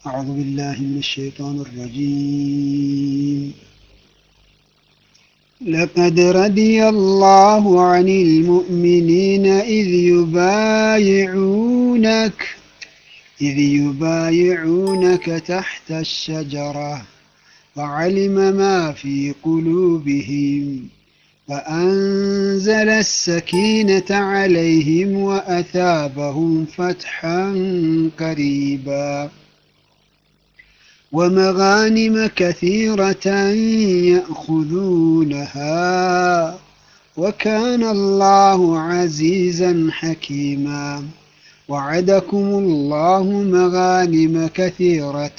أعوذ بالله من الشيطان الرجيم لقد رضي الله عن المؤمنين إذ يبايعونك إذ يبايعونك تحت الشجرة وعلم ما في قلوبهم فأنزل السكينة عليهم وأثابهم فتحا قريبا ومغانم كثيرة يأخذونها وكان الله عزيزا حكيما وعدكم الله مغانم كثيرة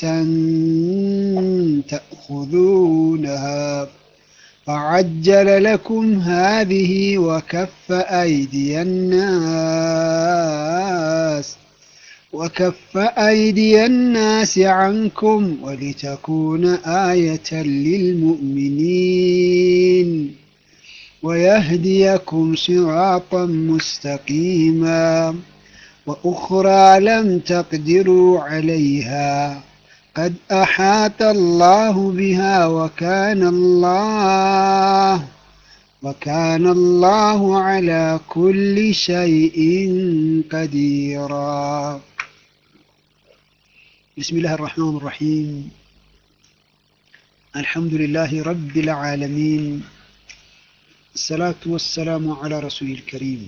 تأخذونها فعجل لكم هذه وكف أيدي الناس وكف أيدي الناس عنكم ولتكون آية للمؤمنين ويهديكم صراطا مستقيما وأخرى لم تقدروا عليها قد أحاط الله بها وكان الله وكان الله على كل شيء قديرا بسم الله الرحمن الرحيم الحمد لله رب العالمين الصلاة والسلام على رسول الكريم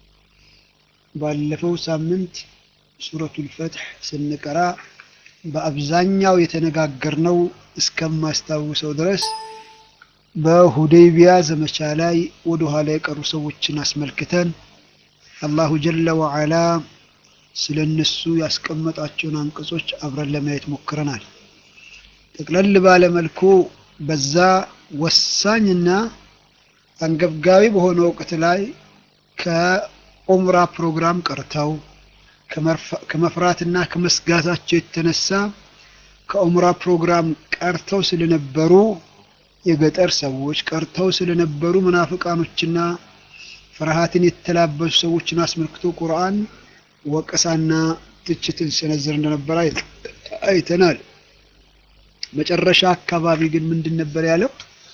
ባለፈው ሳምንት ሱረቱል ፈትሕ ስንቀራ በአብዛኛው የተነጋገርነው እስከማስታውሰው ድረስ በሁዴይቢያ ዘመቻ ላይ ወደ ኋላ የቀሩ ሰዎችን አስመልክተን አላሁ ጀለ ወዓላ ስለ እነሱ ያስቀመጣቸውን አንቀጾች አብረን ለማየት ሞክረናል። ጠቅለል ባለ መልኩ በዛ ወሳኝና አንገብጋቢ በሆነ ወቅት ላይ ከኡምራ ፕሮግራም ቀርተው ከመፍራትና ከመስጋታቸው የተነሳ ከኡምራ ፕሮግራም ቀርተው ስለነበሩ የገጠር ሰዎች ቀርተው ስለነበሩ መናፍቃኖችና ፍርሃትን የተላበሱ ሰዎችን አስመልክቶ ቁርአን ወቀሳና ትችትን ሲሰነዝር እንደነበረ አይተናል። መጨረሻ አካባቢ ግን ምንድን ነበር ያለው?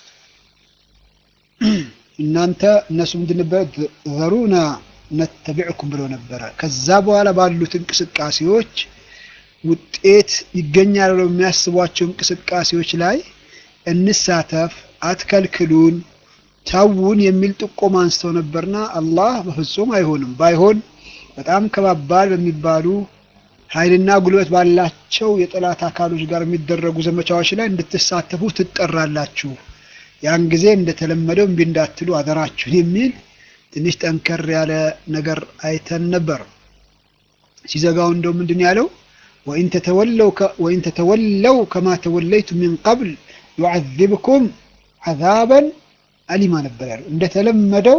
እናንተ እነሱ ምንድን ነበር ዘሩና ነተቢዕኩም ብሎ ነበረ። ከዛ በኋላ ባሉት እንቅስቃሴዎች ውጤት ይገኛል ብለው የሚያስቧቸው እንቅስቃሴዎች ላይ እንሳተፍ፣ አትከልክሉን፣ ተውን የሚል ጥቆማ አንስተው ነበርና አላህ በፍጹም አይሆንም፣ ባይሆን በጣም ከባባድ በሚባሉ ኃይልና ጉልበት ባላቸው የጠላት አካሎች ጋር የሚደረጉ ዘመቻዎች ላይ እንድትሳተፉ ትጠራላችሁ። ያን ጊዜ እንደተለመደው እምቢ እንዳትሉ አደራችሁን የሚል ትንሽ ጠንከር ያለ ነገር አይተን ነበር። ሲዘጋው እንደው ምንድን ያለው ወኢን ተተወለው ከማ ተወለይቱ ሚን ቀብል ዩዓዚብኩም ዓዛበን አሊማ ነበር ያለው። እንደተለመደው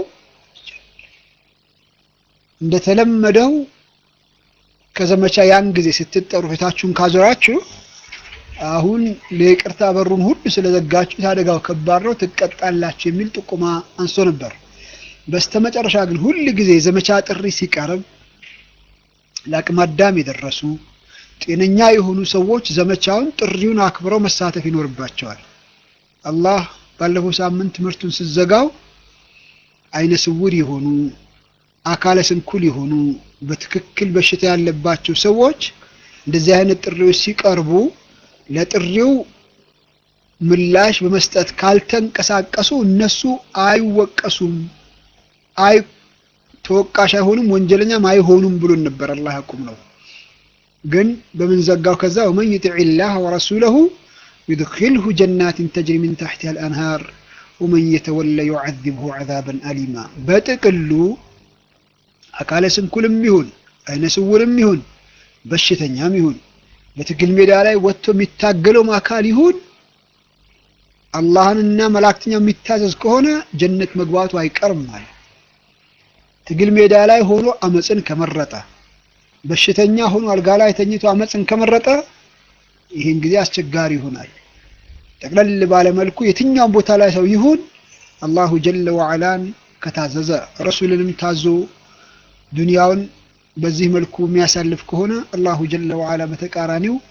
እንደተለመደው ከዘመቻ ያን ጊዜ ስትጠሩ ፊታችሁን ካዞራችሁ አሁን ለይቅርታ በሩን ሁሉ ስለዘጋችሁ አደጋው ከባድ ነው፣ ትቀጣላችሁ የሚል ጥቁማ አንስቶ ነበር። በስተመጨረሻ ግን ሁል ጊዜ ዘመቻ ጥሪ ሲቀርብ ለአቅመ አዳም የደረሱ ጤነኛ የሆኑ ሰዎች ዘመቻውን ጥሪውን አክብረው መሳተፍ ይኖርባቸዋል። አላህ ባለፈው ሳምንት ትምህርቱን ስዘጋው አይነ ስውር የሆኑ አካለ ስንኩል የሆኑ በትክክል በሽታ ያለባቸው ሰዎች እንደዚህ አይነት ጥሪዎች ሲቀርቡ ለጥሪው ምላሽ በመስጠት ካልተንቀሳቀሱ እነሱ አይወቀሱም፣ አይ ተወቃሽ አይሆኑም፣ ወንጀለኛም አይሆኑም ብሎን ነበር። አላህ ያቁም ነው። ግን በምን ዘጋው? ከዛ ወመን ዩጢዕ ላህ ወረሱለሁ ዩድኪልሁ ጀናትን ተጅሪ ሚን ታሕቲሃ አልአንሃር ወመን የተወለ ዩዓዚብሁ ዓዛበን አሊማ። በጥቅሉ አካለ ስንኩልም ይሁን አይነ ስውርም ይሁን በሽተኛም ይሁን በትግል ሜዳ ላይ ወጥቶ የሚታገለውም አካል ይሁን አላህንና መላእክተኛው የሚታዘዝ ከሆነ ጀነት መግባቱ አይቀርም ማለት። ትግል ሜዳ ላይ ሆኖ አመፅን ከመረጠ በሽተኛ ሆኖ አልጋ ላይ ተኝቶ አመፅን ከመረጠ ይህን ጊዜ አስቸጋሪ ይሆናል። ጠቅለል ባለ መልኩ የትኛውም ቦታ ላይ ሰው ይሁን አላሁ ጀለ ወዓላን ከታዘዘ ረሱልንም ታዞ ዱንያውን በዚህ መልኩ የሚያሳልፍ ከሆነ አላሁ ጀለ ወዓላ በተቃራኒው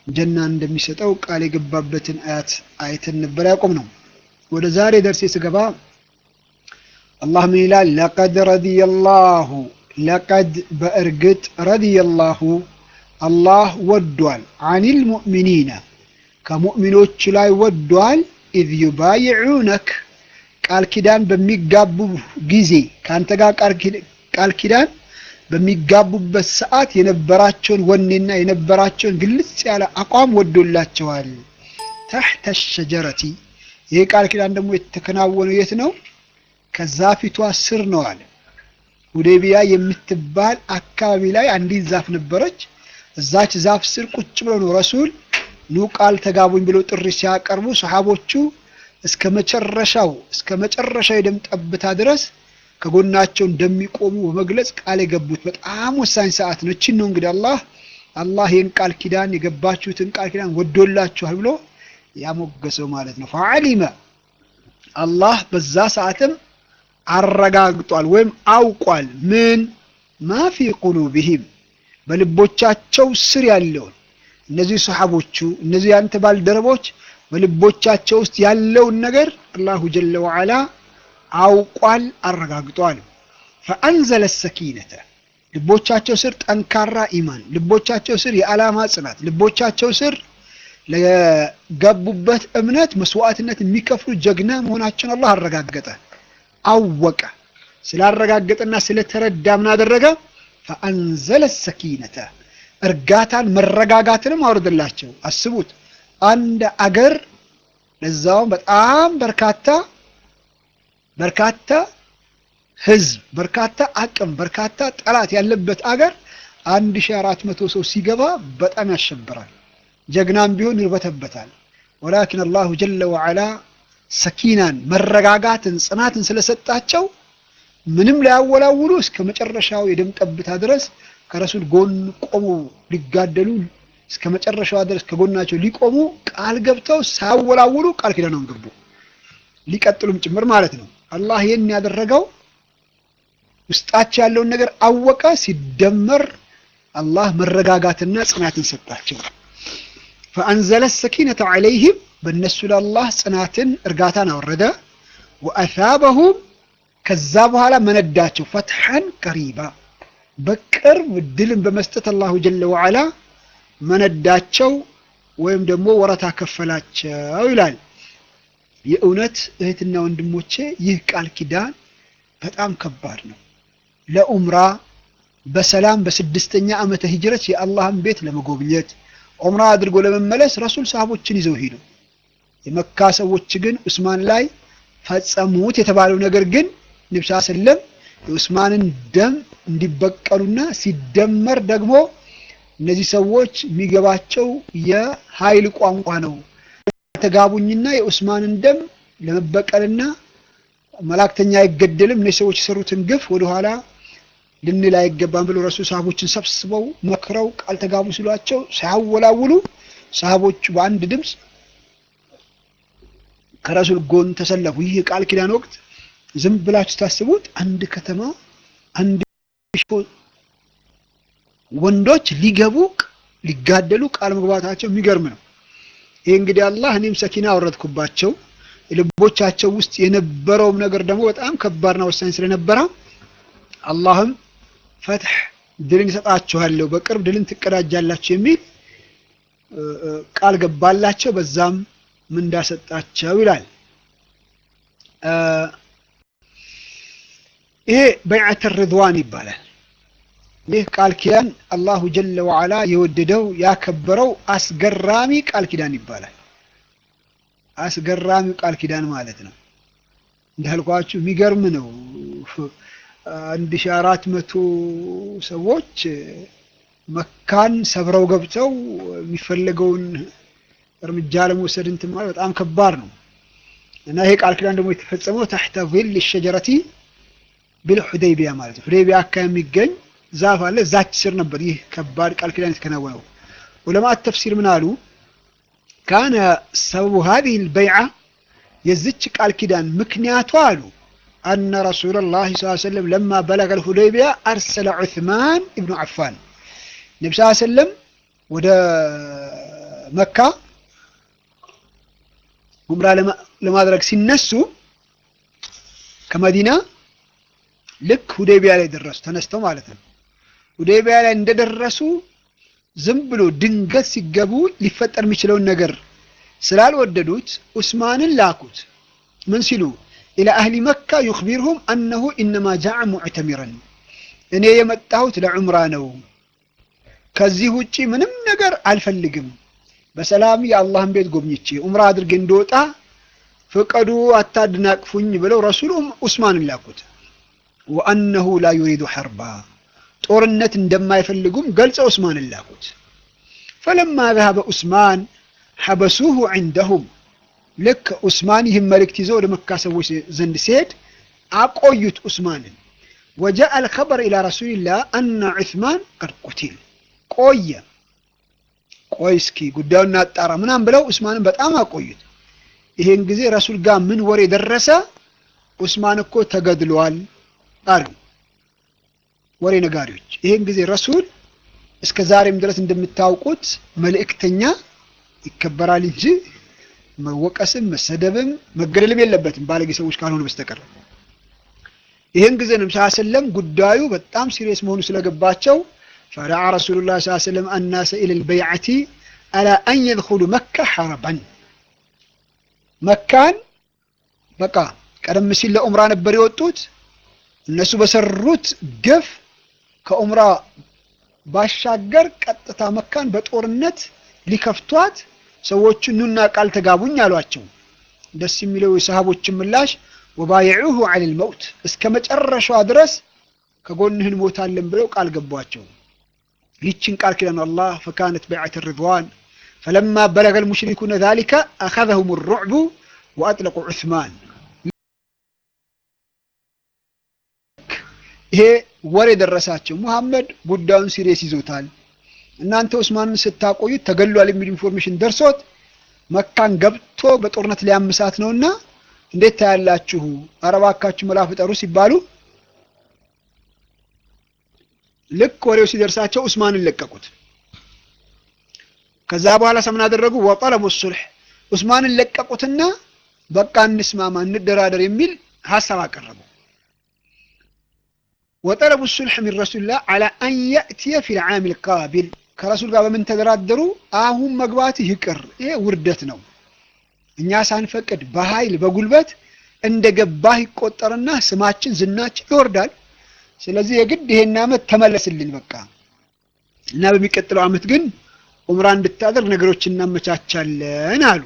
ጀናን እንደሚሰጠው ቃል የገባበትን አያት አይተን ነበር ያቆም ነው። ወደ ዛሬ ደርሴ ስገባ አላህ ምን ይላል? ለቀድ ረዲየላሁ ለቀድ በእርግጥ ረዲየላሁ አላህ ወዷል አኒል ሙእሚኒነ ከሙእሚኖች ላይ ወዷል ኢዝ ዩባይዑነክ ቃል ኪዳን በሚጋቡ ጊዜ ከአንተ ጋር ቃል ኪዳን በሚጋቡበት ሰዓት የነበራቸውን ወኔና የነበራቸውን ግልጽ ያለ አቋም ወዶላቸዋል። ተሕተ ሸጀረቲ ይህ ቃል ኪዳን ደግሞ የተከናወነው የት ነው? ከዛፊቷ ስር ነው አለ። ሁዴቢያ የምትባል አካባቢ ላይ አንዲት ዛፍ ነበረች። እዛች ዛፍ ስር ቁጭ ብሎ ነው ረሱል ኑ ቃል ተጋቡኝ ብሎ ጥሪ ሲያቀርቡ ሰሓቦቹ እስከ መጨረሻው እስከ መጨረሻው የደም ጠብታ ድረስ ከጎናቸው እንደሚቆሙ በመግለጽ ቃል የገቡት በጣም ወሳኝ ሰዓት ነው። እቺን ነው እንግዲህ አላህ አላህ ይህን ቃል ኪዳን የገባችሁትን ቃል ኪዳን ወዶላችኋል ብሎ ያሞገሰው ማለት ነው። ፈዓሊመ አላህ በዛ ሰዓትም አረጋግጧል ወይም አውቋል። ምን ማፊ ቁሉብህም በልቦቻቸው ስር ያለውን እነዚህ ሰሓቦቹ እነዚህ ያንተ ባልደረቦች በልቦቻቸው ውስጥ ያለውን ነገር አላሁ ጀለ ወዓላ አውቋል፣ አረጋግጧል። ፈአንዘለ ሰኪነተ ልቦቻቸው ስር ጠንካራ ኢማን፣ ልቦቻቸው ስር የዓላማ ጽናት፣ ልቦቻቸው ስር ለገቡበት እምነት መስዋዕትነት የሚከፍሉ ጀግና መሆናቸውን አላህ አረጋገጠ፣ አወቀ። ስላረጋገጠና ስለተረዳ ምን አደረገ? ፈአንዘለ ሰኪነተ እርጋታን መረጋጋትንም አውርድላቸው። አስቡት አንድ አገር ለዛውም በጣም በርካታ በርካታ ህዝብ በርካታ አቅም በርካታ ጠላት ያለበት አገር አንድ ሺህ አራት መቶ ሰው ሲገባ በጣም ያሸብራል። ጀግናም ቢሆን ይርበተበታል። ወላኪን አላሁ ጀለ ወዓላ ሰኪናን መረጋጋትን ጽናትን ስለሰጣቸው ምንም ላያወላውሉ እስከ መጨረሻው የደም ጠብታ ድረስ ከረሱል ጎን ቆሙ ሊጋደሉ እስከ መጨረሻዋ ድረስ ከጎናቸው ሊቆሙ ቃል ገብተው ሳያወላውሉ ቃል ኪዳኑን ገቡ። ሊቀጥሉም ጭምር ማለት ነው። አላህ ይህን ያደረገው ውስጣቸው ያለውን ነገር አወቀ። ሲደመር አላህ መረጋጋትና ጽናትን ሰጣቸው። ፈአንዘለ ሰኪነተ ዐለይህም በእነሱ ለአላህ ጽናትን እርጋታን አወረደ። ወአሳበሁም ከዛ በኋላ መነዳቸው ፈትሐን ቀሪባ በቅርብ ድልን በመስጠት አላሁ ጀለ ወዓላ መነዳቸው ወይም ደግሞ ወረታ ከፈላቸው ይላል። የእውነት እህትና ወንድሞቼ ይህ ቃል ኪዳን በጣም ከባድ ነው። ለኡምራ በሰላም በስድስተኛ ዓመተ ሂጅረት የአላህን ቤት ለመጎብኘት ዑምራ አድርጎ ለመመለስ ረሱል ሰሃቦችን ይዘው ሄዱ። የመካ ሰዎች ግን ዑስማን ላይ ፈጸሙት የተባለው ነገር ግን ነብዩ ሰለም የዑስማንን ደም እንዲበቀሉና ሲደመር ደግሞ እነዚህ ሰዎች የሚገባቸው የኃይል ቋንቋ ነው ተጋቡኝና የዑስማንን ደም ለመበቀልና መላእክተኛ አይገደልም እነዚህ ሰዎች የሰሩትን ግፍ ወደኋላ ልንል አይገባም ብሎ ረሱል ሰሃቦችን ሰብስበው መክረው ቃል ተጋቡ ሲሏቸው ሳያወላውሉ ሰሃቦቹ በአንድ ድምፅ ከረሱል ጎን ተሰለፉ። ይህ የቃል ኪዳን ወቅት ዝም ብላችሁ ታስቡት አንድ ከተማ አንድ ወንዶች ሊገቡ ሊጋደሉ ቃል መግባታቸው የሚገርም ነው። ይህ እንግዲህ አላህ እኔም ሰኪና አወረድኩባቸው ልቦቻቸው ውስጥ የነበረውም ነገር ደግሞ በጣም ከባድና ወሳኝ ስለነበረ አላህም ፈትሕ ድልን ይሰጣችኋለሁ፣ በቅርብ ድልን ትቀዳጃላችሁ የሚል ቃል ገባላቸው። በዛም ምን እንዳሰጣቸው ይላል። ይሄ በይዓተ ርድዋን ይባላል። ይህ ቃል ኪዳን አላሁ ጀለ ወዓላ የወደደው ያከበረው አስገራሚ ቃል ኪዳን ይባላል። አስገራሚው ቃል ኪዳን ማለት ነው። እንዳልኳችሁ የሚገርም ነው። አንድ ሺህ አራት መቶ ሰዎች መካን ሰብረው ገብተው የሚፈለገውን እርምጃ ለመውሰድ እንትን ማለት በጣም ከባድ ነው እና ይሄ ቃል ኪዳን ደግሞ የተፈጸመው ታሕተ ዚል ሸጀረቲ ቢልሑደይቢያ ማለት ነው። ሑደይቢያ አካባቢ የሚገኝ ዛፍ አለ። እዛች ስር ነበር ይህ ከባድ ቃል ኪዳን የተከናወነው። ዑለማት ተፍሲር ምን አሉ? ካነ ሰበቡ ሀዚህ ልበይዓ የዝች ቃል ኪዳን ምክንያቱ አሉ አነ ረሱለላህ ስ ሰለም ለማ በለገ ልሁደይቢያ አርሰለ ዑስማን ኢብኑ ዓፋን ነቢ ስ ሰለም ወደ መካ ዑምራ ለማድረግ ሲነሱ ከመዲና ልክ ሁዴቢያ ላይ ደረሱ። ተነስተው ማለት ነው። ሁዴቢያ ላይ እንደደረሱ ዝም ብሎ ድንገት ሲገቡ ሊፈጠር የሚችለውን ነገር ስላልወደዱት ዑስማንን ላኩት። ምን ሲሉ ኢላ አህሊ መካ ዩኽቢርሁም አነሁ ኢነማ ጃዐ ሙዕተሚረን እኔ የመጣሁት ለዑምራ ነው፣ ከዚህ ውጪ ምንም ነገር አልፈልግም። በሰላም የአላህን ቤት ጎብኝቼ ዑምራ አድርጌ እንደወጣ ፍቀዱ፣ አታድናቅፉኝ ብለው ረሱሉ ዑስማንን ላኩት። ወአነሁ ላ ዩሪዱ ሐርባ ጦርነት እንደማይፈልጉም ገልጸው ዑስማንን ላኩት። ፈለማ ዘሀበ ዑስማን ሐበሱሁ ዐንደሁም ልክ ዑስማን ይህን መልእክት ይዘው ወደ መካ ሰዎች ዘንድ ሲሄድ አቆዩት ዑስማንን። ወጃአ አልኸበር ኢላ ረሱሊላህ አነ ዑስማን ቀድ ቁቲል ቆየ። ቆይ እስኪ ጉዳዩን እናጣራ ምናምን ብለው ዑስማንን በጣም አቆዩት። ይሄን ጊዜ ረሱል ጋር ምን ወሬ ደረሰ? ዑስማን እኮ ተገድሏል አሉ ወሬ ነጋሪዎች። ይሄን ጊዜ ረሱል እስከ ዛሬም ድረስ እንደምታውቁት መልእክተኛ ይከበራል እንጂ መወቀስም መሰደብም መገደልም የለበትም ባለጌ ሰዎች ካልሆኑ በስተቀር። ይህን ጊዜ ነብዩ ሰለላሁ ዐለይሂ ወሰለም ጉዳዩ በጣም ሲሪየስ መሆኑ ስለገባቸው ፈደዓ ረሱሉላህ ሰለላሁ ዐለይሂ ወሰለም አናሰ ኢለል በይዐቲ አላ አን የድኹሉ መካ ሐረበን መካን በቃ ቀደም ሲል ለኡምራ ነበር የወጡት። እነሱ በሰሩት ግፍ ከኡምራ ባሻገር ቀጥታ መካን በጦርነት ሊከፍቷት ሰዎቹ ኑና ቃል ተጋቡኝ አሏቸው። ደስ የሚለው የሰሃቦችን ምላሽ ወባይዑሁ ዐለል መውት እስከ መጨረሻዋ ድረስ ከጎንህ እንሞታለን ብለው ቃል ገቧቸው። ይችን ቃል ኪዳን አላህ ፈካነት በይዐት ሪድዋን ፈለማ በለገል ሙሽሪኩነ ዛሊከ አኸዘሁም ሩዕቡ ወአጥለቁ ዑስማን ይሄ ወሬ ደረሳቸው። ሙሐመድ ጉዳዩን ሲሪየስ ይዞታል። እናንተ ዑስማንን ስታቆዩት ተገሏል የሚል ኢንፎርሜሽን ደርሶት መካን ገብቶ በጦርነት ሊያምሳት ነውና እንዴት ታያላችሁ? ኧረ እባካችሁ መላ ፍጠሩ ሲባሉ ልክ ወሬው ሲደርሳቸው ዑስማንን ለቀቁት። ከዛ በኋላ ሰምን አደረጉ? ወጠለቡ ሱልሕ ዑስማንን ለቀቁትና በቃ እንስማማ፣ እንደራደር የሚል ሀሳብ አቀረቡ። ወጠለቡ ሱልሕ ሚን ረሱልላህ ዐላ አን የእትየ ፊል ዓሚል ቃቢል ከረሱል ጋር በምን ተደራደሩ? አሁን መግባት ይቅር፣ ይሄ ውርደት ነው። እኛ ሳንፈቅድ በኃይል በጉልበት እንደ ገባህ ይቆጠርና ስማችን ዝናችን ይወርዳል። ስለዚህ የግድ ይሄን ዓመት ተመለስልን በቃ እና በሚቀጥለው ዓመት ግን ዑምራ እንድታደርግ ነገሮች እናመቻቻለን አሉ።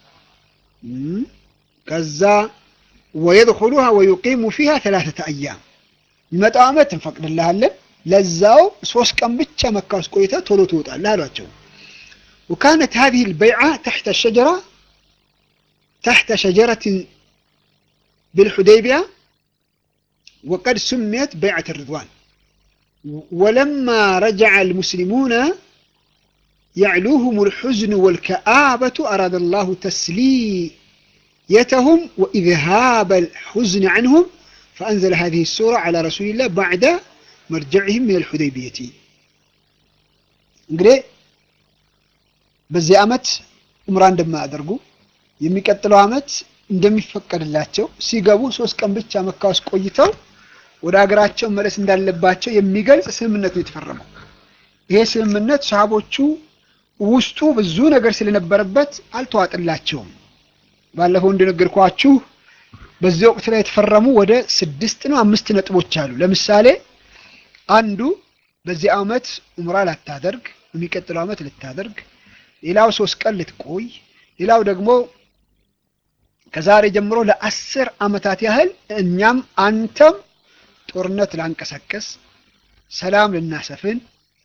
ከዛ ወየድኹሉሃ ወዩቂሙ ፊሃ ተላተተ አያም የሚመጣው ዓመት እንፈቅድልሃለን ለዛው ሶስት ቀን ብቻ መካ ውስጥ ቆይተህ ቶሎ ትወጣለህ አሏቸው። ወካነት ሀዚህ ልበይዓ ተሕተ ሸጀራ ተሕተ ሸጀረትን ብልሑደይቢያ ወቀድ ሱሜት በይዓት ርድዋን ወለማ ረጀዐ ልሙስሊሙነ يعلوهم الحزن والكآبة أراد الله تسليتهم وإذهاب الحزن عنهم فأنزل هذه السورة على رسول الله بعد مرجعهم من الحديبية እንግዲህ በዚህ ዓመት ዑምራ እንደማያደርጉ የሚቀጥለው ዓመት እንደሚፈቀድላቸው ሲገቡ ሶስት ቀን ብቻ መካ ውስጥ ቆይተው ወደ ሀገራቸው መለስ እንዳለባቸው የሚገልጽ ስምምነት ነው የተፈረመው። ይሄ ስምምነት ሰሃቦቹ ውስጡ ብዙ ነገር ስለነበረበት አልተዋጥላቸውም። ባለፈው እንደነገርኳችሁ በዚህ ወቅት ላይ የተፈረሙ ወደ ስድስት ነው አምስት ነጥቦች አሉ። ለምሳሌ አንዱ በዚህ ዓመት ዑምራ ላታደርግ የሚቀጥለው ዓመት ልታደርግ፣ ሌላው ሶስት ቀን ልትቆይ፣ ሌላው ደግሞ ከዛሬ ጀምሮ ለአስር ዓመታት ያህል እኛም አንተም ጦርነት ላንቀሳቀስ፣ ሰላም ልናሰፍን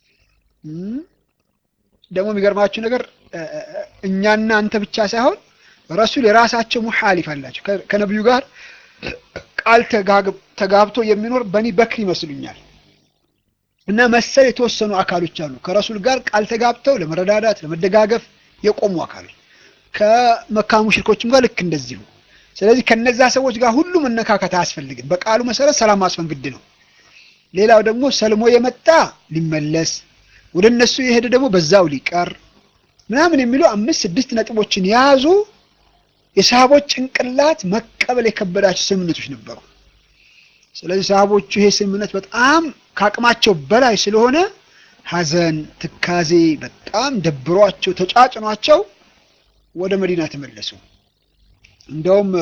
ደግሞ የሚገርማችሁ ነገር እኛና አንተ ብቻ ሳይሆን ረሱል የራሳቸው ሙሓሊፍ አላቸው። ከነቢዩ ጋር ቃል ተጋብቶ የሚኖር በኒ በክር ይመስሉኛል እና መሰል የተወሰኑ አካሎች አሉ ከረሱል ጋር ቃል ተጋብተው ለመረዳዳት ለመደጋገፍ የቆሙ አካሎች ከመካ ሙሽሪኮችም ጋር ልክ እንደዚሁ። ስለዚህ ከነዛ ሰዎች ጋር ሁሉ መነካከት አያስፈልግም። በቃሉ መሰረት ሰላም ማስፈን ግድ ነው። ሌላው ደግሞ ሰልሞ የመጣ ሊመለስ ወደ እነሱ የሄደ ደግሞ በዛው ሊቀር ምናምን የሚሉ አምስት ስድስት ነጥቦችን የያዙ የሰሃቦች ጭንቅላት መቀበል የከበዳቸው ስምምነቶች ነበሩ። ስለዚህ ሰሃቦቹ ይሄ ስምምነት በጣም ከአቅማቸው በላይ ስለሆነ ሐዘን፣ ትካዜ በጣም ደብሯቸው ተጫጭኗቸው ወደ መዲና ተመለሱ። እንደውም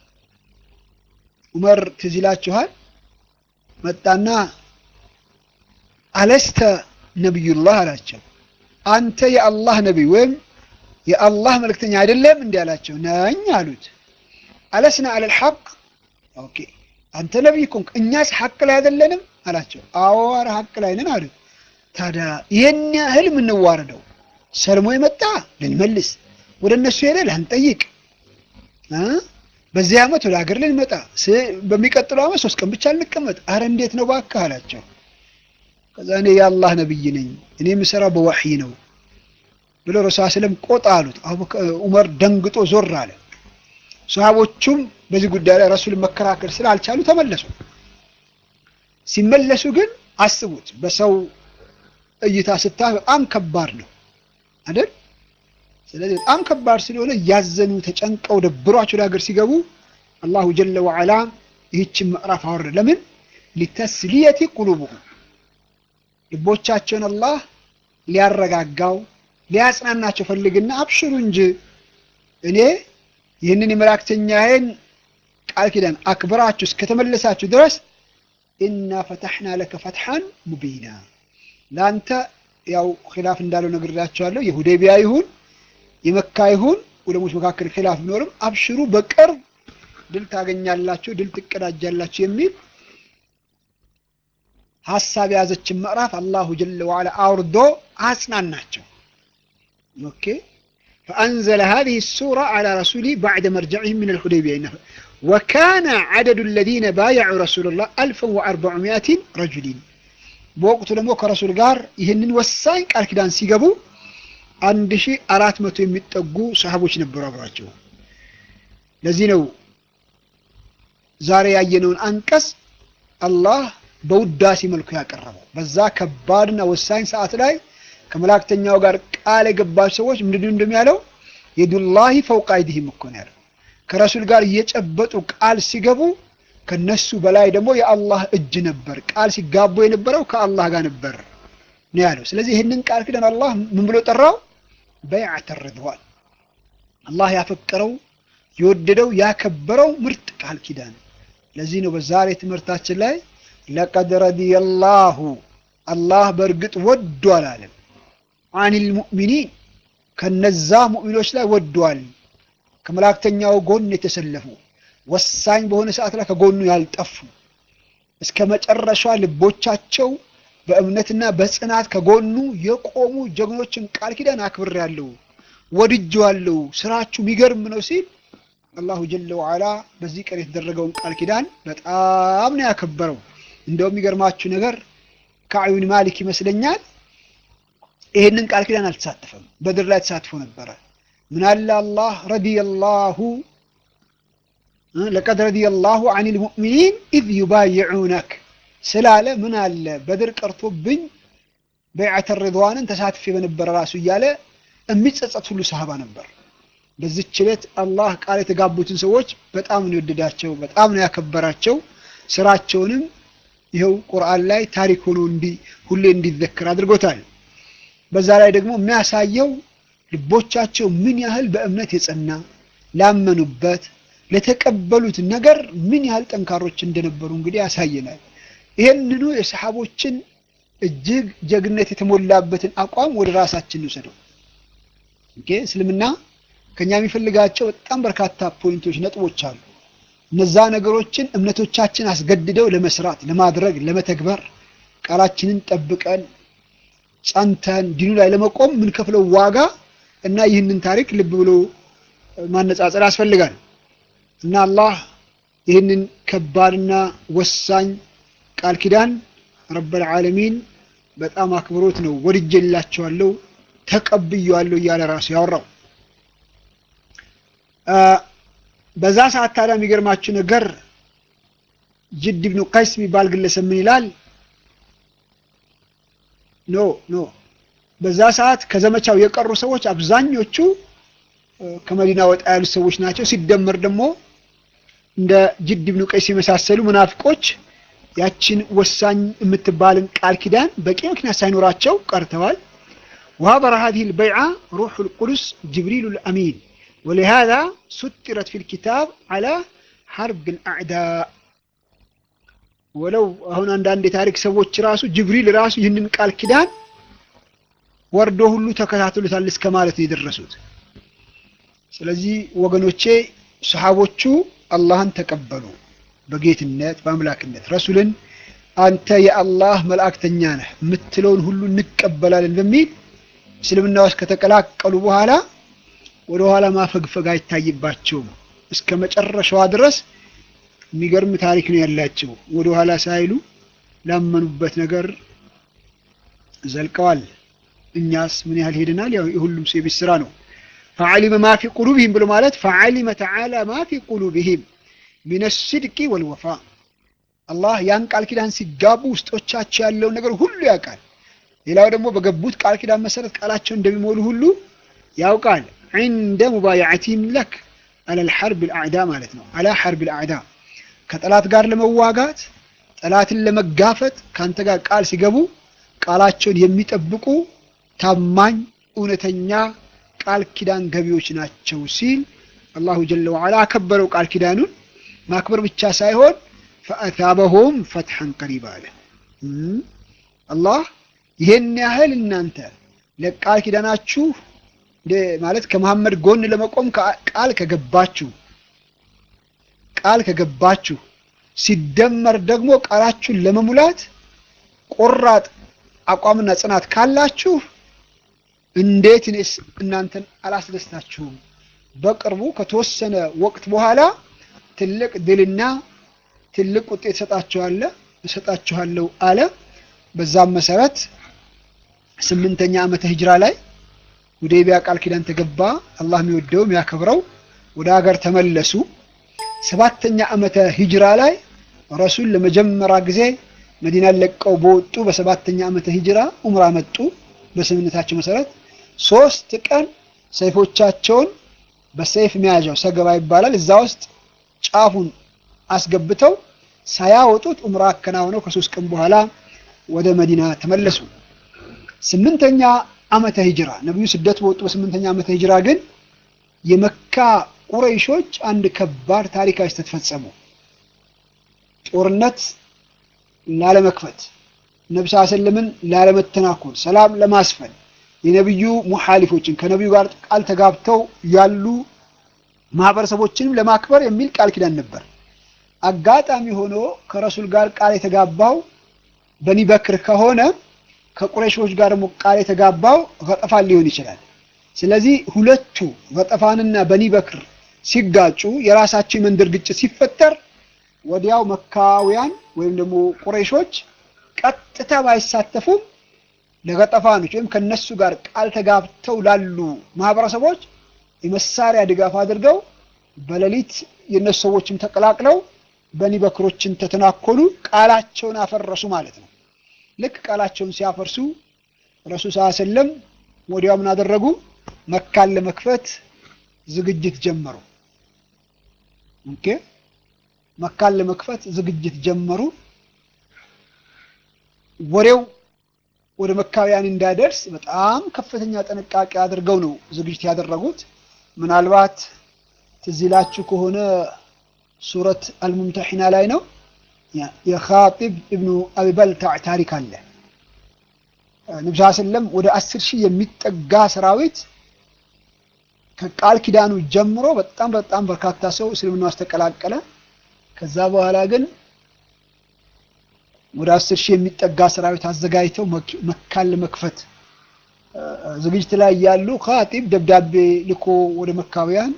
ዑመር ትዝ ይላችኋል መጣና አለስተ ነቢዩላህ አላቸው። አንተ የአላህ ነቢይ ወይም የአላህ መልእክተኛ አይደለም እንዲህ አላቸው። ነኝ አሉት። አለስና አለል ሐቅ ኦኬ፣ አንተ ነቢይ ኮንክ እኛስ ሐቅ ላይ አይደለንም አላቸው። አዎ ኧረ ሐቅ ላይ ነን አሉት። ታዲያ ይህን ያህል የምንዋረደው ሰልሞ የመጣ ልንመልስ፣ ወደ እነሱ ሄደ ላንጠይቅ፣ በዚህ ዓመት ወደ ሀገር ልንመጣ፣ በሚቀጥለው ዓመት ሶስት ቀን ብቻ ልንቀመጥ፣ አረ እንዴት ነው እባክህ አላቸው። ከዛ እኔ የአላህ ነብይ ነኝ እኔ የምሰራው በወሕይ ነው ብሎ ረሱል ስለም ቆጣ አሉት። ዑመር ደንግጦ ዞር አለ። ሰሃቦቹም በዚህ ጉዳይ ላይ ረሱልን መከራከር ስላልቻሉ ተመለሱ። ሲመለሱ ግን አስቡት፣ በሰው እይታ ስታ በጣም ከባድ ነው አይደል? ስለዚህ በጣም ከባድ ስለሆነ እያዘኑ ተጨንቀው ደብሯቸው ወደ ሀገር ሲገቡ አላሁ ጀለ ወዐላ ይህችን ምዕራፍ አወረደ። ለምን ሊተስሊየቲ ቁሉብሁም ልቦቻቸውን አላህ ሊያረጋጋው ሊያጽናናቸው ፈልግና አብሽሩ እንጂ እኔ ይህንን የመላእክተኛዬን ቃል ኪዳን አክብራችሁ እስከተመለሳችሁ ድረስ ኢና ፈተሕና ለከ ፈትሐን ሙቢና ለአንተ ያው ኪላፍ እንዳለው ነግሬያቸዋለሁ። የሁዴቢያ ይሁን የመካ ይሁን ዑለሞች መካከል ኪላፍ ቢኖርም አብሽሩ በቅርብ ድል ታገኛላችሁ፣ ድል ትቀዳጃላችሁ የሚል ሀሳብ የያዘችን ምዕራፍ አላሁ ጀለ ወዐላ አውርዶ አጽናናቸው። ኦኬ ፈአንዘለ ሃዚሂ ሱራ ዐላ ረሱሊሂ በዕደ መርጀዕሂም ሚነል ሁደይቢያ ወካነ ዐደዱ አለዚነ ባየዑ ረሱለላህ አልፈን ወአርበዑሚአቲን ረጁሊን በወቅቱ ደግሞ ከረሱል ጋር ይህንን ወሳኝ ቃል ኪዳን ሲገቡ አንድ ሺህ አራት መቶ የሚጠጉ ሰሃቦች ነበሩ አብሯቸው። ለዚህ ነው ዛሬ ያየነውን አንቀጽ አላህ በውዳሴ መልኩ ያቀረበው። በዛ ከባድና ወሳኝ ሰዓት ላይ ከመላእክተኛው ጋር ቃል የገባቸው ሰዎች ምንድን እንደሚያለው የዱላሂ ፈውቀ አይዲሂም እኮ ነው ያለው። ከረሱል ጋር እየጨበጡ ቃል ሲገቡ ከነሱ በላይ ደግሞ የአላህ እጅ ነበር። ቃል ሲጋቡ የነበረው ከአላህ ጋር ነበር ነው ያለው። ስለዚህ ይህንን ቃል ኪዳን አላህ ምን ብሎ ጠራው? በይዐተ ሪድዋን አላህ ያፈቀረው የወደደው ያከበረው ምርጥ ቃል ኪዳን። ለዚህ ነው በዛሬ ትምህርታችን ላይ ለቀድ ረዲየላሁ አላህ በእርግጥ ወዷል አለም አኒል ሙእሚኒን ከነዛ ሙእሚኖች ላይ ወዷል። ከመላእክተኛው ጎን የተሰለፉ ወሳኝ በሆነ ሰዓት ላይ ከጎኑ ያልጠፉ እስከ መጨረሻ ልቦቻቸው በእምነትና በጽናት ከጎኑ የቆሙ ጀግኖችን ቃል ኪዳን አክብሬያለሁ፣ ወድጄዋለሁ፣ ስራችሁ የሚገርም ነው ሲል አላሁ ጀለ ወዐላ በዚህ ቀን የተደረገውን ቃል ኪዳን በጣም ነው ያከበረው። እንደው የሚገርማችሁ ነገር ከአዩን ማሊክ ይመስለኛል ይሄንን ቃል ኪዳን አልተሳተፈም። በድር ላይ ተሳትፎ ነበረ። ምናለ አላህ ረዲየላሁ ለቀድ ረዲየላሁ አኒል ሙእሚኒን ኢዝ ዩባይዑነክ ስላለ ምን አለ በድር ቀርቶብኝ በይዐተ ሪድዋንን ተሳትፌ በነበረ ራሱ እያለ የሚጸጸት ሁሉ ሰሃባ ነበር። በዚች ዕለት አላህ ቃል የተጋቡትን ሰዎች በጣም ነው የወደዳቸው፣ በጣም ነው ያከበራቸው። ስራቸውንም ይኸው ቁርአን ላይ ታሪክ ሆኖ እንዲ ሁሌ እንዲዘክር አድርጎታል። በዛ ላይ ደግሞ የሚያሳየው ልቦቻቸው ምን ያህል በእምነት የጸና ላመኑበት ለተቀበሉት ነገር ምን ያህል ጠንካሮች እንደነበሩ እንግዲህ ያሳየናል። ይህንኑ የሰሓቦችን እጅግ ጀግነት የተሞላበትን አቋም ወደ ራሳችን እንውሰደው። ኦኬ እስልምና ከኛ የሚፈልጋቸው በጣም በርካታ ፖይንቶች፣ ነጥቦች አሉ። እነዛ ነገሮችን እምነቶቻችን አስገድደው ለመስራት፣ ለማድረግ፣ ለመተግበር ቃላችንን ጠብቀን ጸንተን ዲኑ ላይ ለመቆም የምንከፍለው ዋጋ እና ይህንን ታሪክ ልብ ብሎ ማነጻጸር ያስፈልጋል እና አላህ ይህንን ከባድና ወሳኝ ቃል ኪዳን ረበል ዓለሚን በጣም አክብሮት ነው ወድጄላቸዋለሁ ተቀብዬዋለሁ እያለ ራሱ ያወራው። በዛ ሰዓት ታዲያ የሚገርማችሁ ነገር ጅድ ብኑ ቀይስ የሚባል ግለሰብ ምን ይላል? ኖ ኖ በዛ ሰዓት ከዘመቻው የቀሩ ሰዎች አብዛኞቹ ከመዲና ወጣ ያሉት ሰዎች ናቸው። ሲደመር ደግሞ እንደ ጅድ ብኑ ቀይስ የመሳሰሉ ሙናፊቆች ያችን ወሳኝ የምትባልን ቃል ኪዳን በቂ ምክንያት ሳይኖራቸው ቀርተዋል። وهابر هذه البيعة روح القدس جبريل الأمين ولهذا سترت في الكتاب على حرب الأعداء ولو هنا عند تاريخ سووች ራሱ ጅብሪል ራሱ ይህንን ቃል ኪዳን ወርዶ ሁሉ ተከታትሎታል እስከ ማለት ነው የደረሱት። ስለዚህ ወገኖቼ ሰሃቦቹ አላህን ተቀበሉ በጌትነት በአምላክነት ረሱልን አንተ የአላህ መልእክተኛ ነህ የምትለውን ሁሉ እንቀበላለን በሚል እስልምና ውስጥ ከተቀላቀሉ በኋላ ወደ ኋላ ማፈግፈግ አይታይባቸውም። እስከ መጨረሻዋ ድረስ የሚገርም ታሪክ ነው ያላቸው። ወደ ኋላ ሳይሉ ላመኑበት ነገር ዘልቀዋል። እኛስ ምን ያህል ሄደናል? ያው የሁሉም ሰው የቤት ስራ ነው። ፈዓሊመ ማ ፊ ቁሉብህም ብሎ ማለት ፈዓሊመ ተዓላ ማ ፊ ቁሉብህም ሚነ ሲድቂ ወልወፋ አላህ ያን ቃል ኪዳን ሲጋቡ ውስጦቻቸው ያለውን ነገር ሁሉ ያውቃል። ሌላው ደግሞ በገቡት ቃል ኪዳን መሰረት ቃላቸውን እንደሚሞሉ ሁሉ ያውቃል። ዒንደ ሙባያዓቲህም ለክ አለል ሐርብ ልአዕዳ ማለት ነው። አላ ሐርብ ልአዕዳ ከጠላት ጋር ለመዋጋት ጠላትን ለመጋፈጥ ከአንተ ጋር ቃል ሲገቡ ቃላቸውን የሚጠብቁ ታማኝ እውነተኛ ቃል ኪዳን ገቢዎች ናቸው ሲል አላሁ ጀለ ወዓላ አከበረው ቃል ኪዳኑን። ማክበር ብቻ ሳይሆን ፈአታበሁም ፈትሐን ቀሪባ አለ። አላህ ይሄን ያህል እናንተ ለቃል ኪዳናችሁ ማለት ከመሐመድ ጎን ለመቆም ቃል ከገባችሁ ቃል ከገባችሁ ሲደመር ደግሞ ቃላችሁን ለመሙላት ቆራጥ አቋምና ጽናት ካላችሁ እንዴት እኔስ እናንተን አላስደስታችሁም? በቅርቡ ከተወሰነ ወቅት በኋላ ትልቅ ድልና ትልቅ ውጤት እሰጣችኋለሁ እሰጣችኋለሁ አለ። በዛም መሰረት ስምንተኛ ዓመተ ሂጅራ ላይ ሁዴቢያ ቃል ኪዳን ተገባ። አላህ የሚወደው የሚያከብረው ወደ ሀገር ተመለሱ። ሰባተኛ ዓመተ ሂጅራ ላይ ረሱል ለመጀመሪያ ጊዜ መዲናን ለቀው በወጡ በሰባተኛ ዓመተ ሂጅራ ኡምራ መጡ። በስምምነታቸው መሰረት ሶስት ቀን ሰይፎቻቸውን በሰይፍ መያዣው ሰገባ ይባላል እዛ ውስጥ ጫፉን አስገብተው ሳያወጡት ኡምራ አከናውነው ከሶስት ቀን በኋላ ወደ መዲና ተመለሱ። ስምንተኛ ዓመተ ሂጅራ ነቢዩ ስደት በወጡ በስምንተኛ ዓመተ ሂጅራ ግን የመካ ቁረይሾች አንድ ከባድ ታሪካዊ ስህተት ፈጸሙ። ጦርነት ላለመክፈት ነቢ ስ ሰለምን ላለመተናኮል ሰላም ለማስፈን የነቢዩ ሙሓሊፎችን ከነቢዩ ጋር ቃል ተጋብተው ያሉ ማህበረሰቦችንም ለማክበር የሚል ቃል ኪዳን ነበር። አጋጣሚ ሆኖ ከረሱል ጋር ቃል የተጋባው በኒ በክር ከሆነ ከቁረይሾች ጋር ደግሞ ቃል የተጋባው ገጠፋን ሊሆን ይችላል። ስለዚህ ሁለቱ ገጠፋንና በኒ በክር ሲጋጩ የራሳቸው የመንደር ግጭት ሲፈጠር ወዲያው መካውያን ወይም ደግሞ ቁረይሾች ቀጥታ ባይሳተፉም ለገጠፋኖች ወይም ከነሱ ጋር ቃል ተጋብተው ላሉ ማህበረሰቦች የመሳሪያ ድጋፍ አድርገው በሌሊት የነሱ ሰዎችም ተቀላቅለው በኒ በክሮችን ተተናኮሉ፣ ቃላቸውን አፈረሱ ማለት ነው። ልክ ቃላቸውን ሲያፈርሱ ረሱል ስ ሰለም ወዲያው ምን አደረጉ? መካን ለመክፈት ዝግጅት ጀመሩ። ኦኬ መካን ለመክፈት ዝግጅት ጀመሩ። ወሬው ወደ መካውያን እንዳይደርስ በጣም ከፍተኛ ጥንቃቄ አድርገው ነው ዝግጅት ያደረጉት። ምናልባት ትዝ ይላችሁ ከሆነ ሱረት አልሙምተሒና ላይ ነው የኻጢብ ኢብኑ አቢበልታዕ ታሪክ አለ። ነቢ ሰለም ወደ አስር ሺህ የሚጠጋ ሰራዊት ከቃል ኪዳኑ ጀምሮ በጣም በጣም በርካታ ሰው እስልምና ውስጥ ተቀላቀለ። ከዛ በኋላ ግን ወደ አስር ሺህ የሚጠጋ ሰራዊት አዘጋጅተው መካን ለመክፈት ዝግጅት ላይ ያሉ ኻጢብ ደብዳቤ ልኮ ወደ መካውያን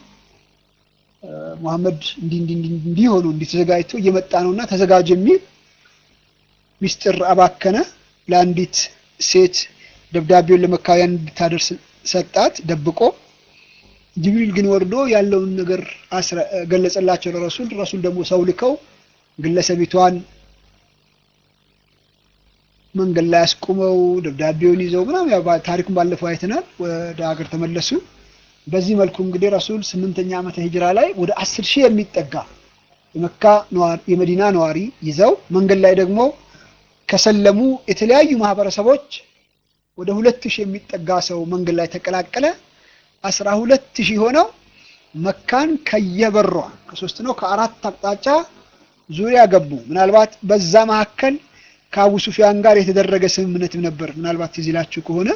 ሙሐመድ እንዲህ እንዲህ እንዲሆኑ እንዲህ ተዘጋጅቶ እየመጣ ነውና ተዘጋጅ የሚል ሚስጥር አባከነ። ለአንዲት ሴት ደብዳቤውን ለመካውያን እንድታደርስ ሰጣት ደብቆ። ጅብሪል ግን ወርዶ ያለውን ነገር ገለጸላቸው ለረሱል። ረሱል ደግሞ ሰው ልከው ግለሰቢቷን መንገድ ላይ አስቁመው ደብዳቤውን ይዘው ምናምን ያው ታሪኩን ባለፈው አይተናል። ወደ ሀገር ተመለሱ። በዚህ መልኩ እንግዲህ ረሱል ስምንተኛ ዓመተ ሂጅራ ላይ ወደ አስር ሺህ የሚጠጋ የመካ ነዋሪ የመዲና ነዋሪ ይዘው መንገድ ላይ ደግሞ ከሰለሙ የተለያዩ ማህበረሰቦች ወደ ሁለት ሺህ የሚጠጋ ሰው መንገድ ላይ ተቀላቀለ። አስራ ሁለት ሺህ ሆነው መካን ከየበሯ ከሶስት ነው ከአራት አቅጣጫ ዙሪያ ገቡ። ምናልባት በዛ መካከል ከአቡ ሱፊያን ጋር የተደረገ ስምምነትም ነበር። ምናልባት ትዝ ይላችሁ ከሆነ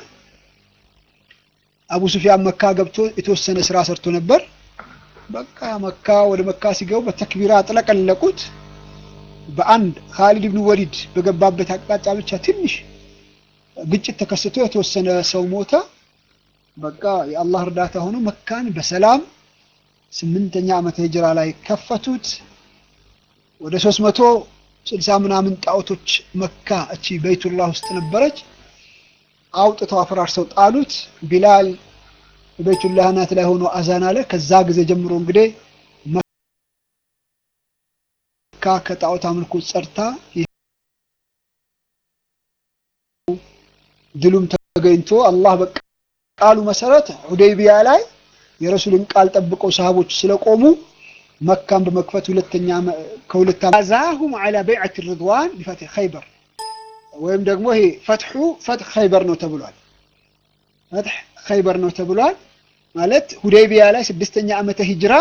አቡ ሱፊያን መካ ገብቶ የተወሰነ ስራ ሰርቶ ነበር። በቃ መካ ወደ መካ ሲገቡ በተክቢራ አጥለቀለቁት። በአንድ ካሊድ ብን ወሊድ በገባበት አቅጣጫ ብቻ ትንሽ ግጭት ተከስቶ የተወሰነ ሰው ሞተ። በቃ የአላህ እርዳታ ሆኖ መካን በሰላም ስምንተኛ ዓመተ ሂጅራ ላይ ከፈቱት። ወደ ሶስት መቶ ስልሳ ምናምን ጣዖቶች መካ እቺ በይቱላህ ውስጥ ነበረች። አውጥተው አፈራርሰው ጣሉት። ቢላል በቤቱላህ አናት ላይ ሆኖ አዛን አለ። ከዛ ጊዜ ጀምሮ እንግዲህ መካ ከጣዖት አምልኮ ጸድታ ድሉም ተገኝቶ አላህ በቃሉ መሰረት ሁዴይቢያ ላይ የረሱልን ቃል ጠብቀው ሰሃቦች ስለቆሙ መካን በመክፈት ሁለተኛ ከሁለት አዛሁም ዐላ በይዐት ሪድዋን ቢፈትሒ ኸይበር ወይም ደግሞ ይሄ ፈትሑ ፈትሕ ኸይበር ነው ተብሏል። ፈትሕ ኸይበር ነው ተብሏል ማለት ሁዴይቢያ ላይ ስድስተኛ ዓመተ ሂጅራ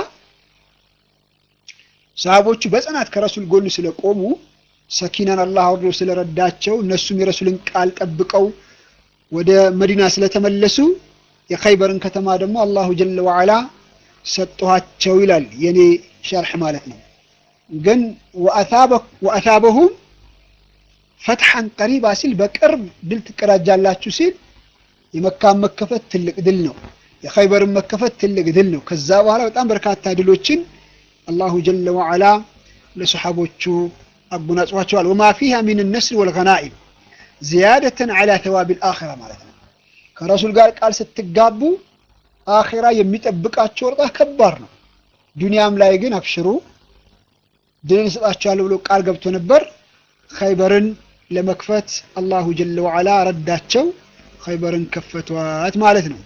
ሰሃቦቹ በጽናት ከረሱል ጎን ስለቆሙ ሰኪናን አላህ አውርዶ ስለረዳቸው እነሱም የረሱልን ቃል ጠብቀው ወደ መዲና ስለተመለሱ የኸይበርን ከተማ ደግሞ አላሁ ጀለ ወዐላ ሰጠኋቸው ይላል የኔ ሸርሕ ማለት ነው። ግን ወአታበሁም ፈትሐን ቀሪባ ሲል በቅርብ ድል ትቀዳጃላችሁ ሲል የመካን መከፈት ትልቅ ድል ነው። የኸይበርን መከፈት ትልቅ ድል ነው። ከዛ በኋላ በጣም በርካታ ድሎችን አላሁ ጀለ ወዐላ ለሰሓቦቹ አጎናጽፏቸዋል። ወማ ፊሃ ሚን ነስር ወልገናኢም ዚያደተን ዐላ ተዋቢል አኺራ ማለት ነው። ከረሱል ጋር ቃል ስትጋቡ አኺራ የሚጠብቃቸው ወርጣ ከባድ ነው። ዱንያም ላይ ግን አብሽሩ ድልን እሰጣቸዋለሁ ብሎ ቃል ገብቶ ነበር። ኸይበርን ለመክፈት አላሁ ጀለ ወዐላ ረዳቸው። ኸይበርን ከፈቷት ማለት ነው።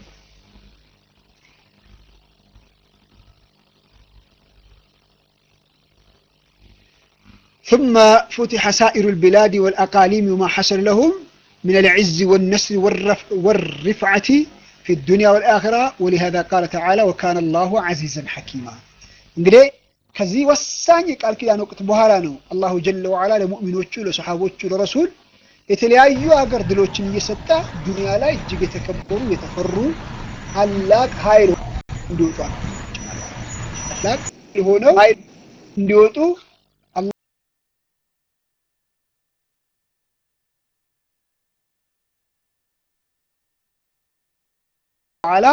ثم فتح سائر البلاد والأقاليم وما حصل لهم من العز والنصر والرفع والرفعة في الدنيا والآخرة ولهذا قال تعالى وكان الله عزيزا حكيما እንግዲህ ከዚህ ወሳኝ የቃል ኪዳን ወቅት በኋላ ነው አላሁ ጀለ ወዐላ ለሙእሚኖቹ ለሰሓቦቹ ለረሱል የተለያዩ ሀገር ድሎችን እየሰጠ ዱንያ ላይ እጅግ የተከበሩ የተፈሩ ታላቅ ኃይል እንዲወጡ ታላቅ የሆነው ኃይል እንዲወጡ ተዓላ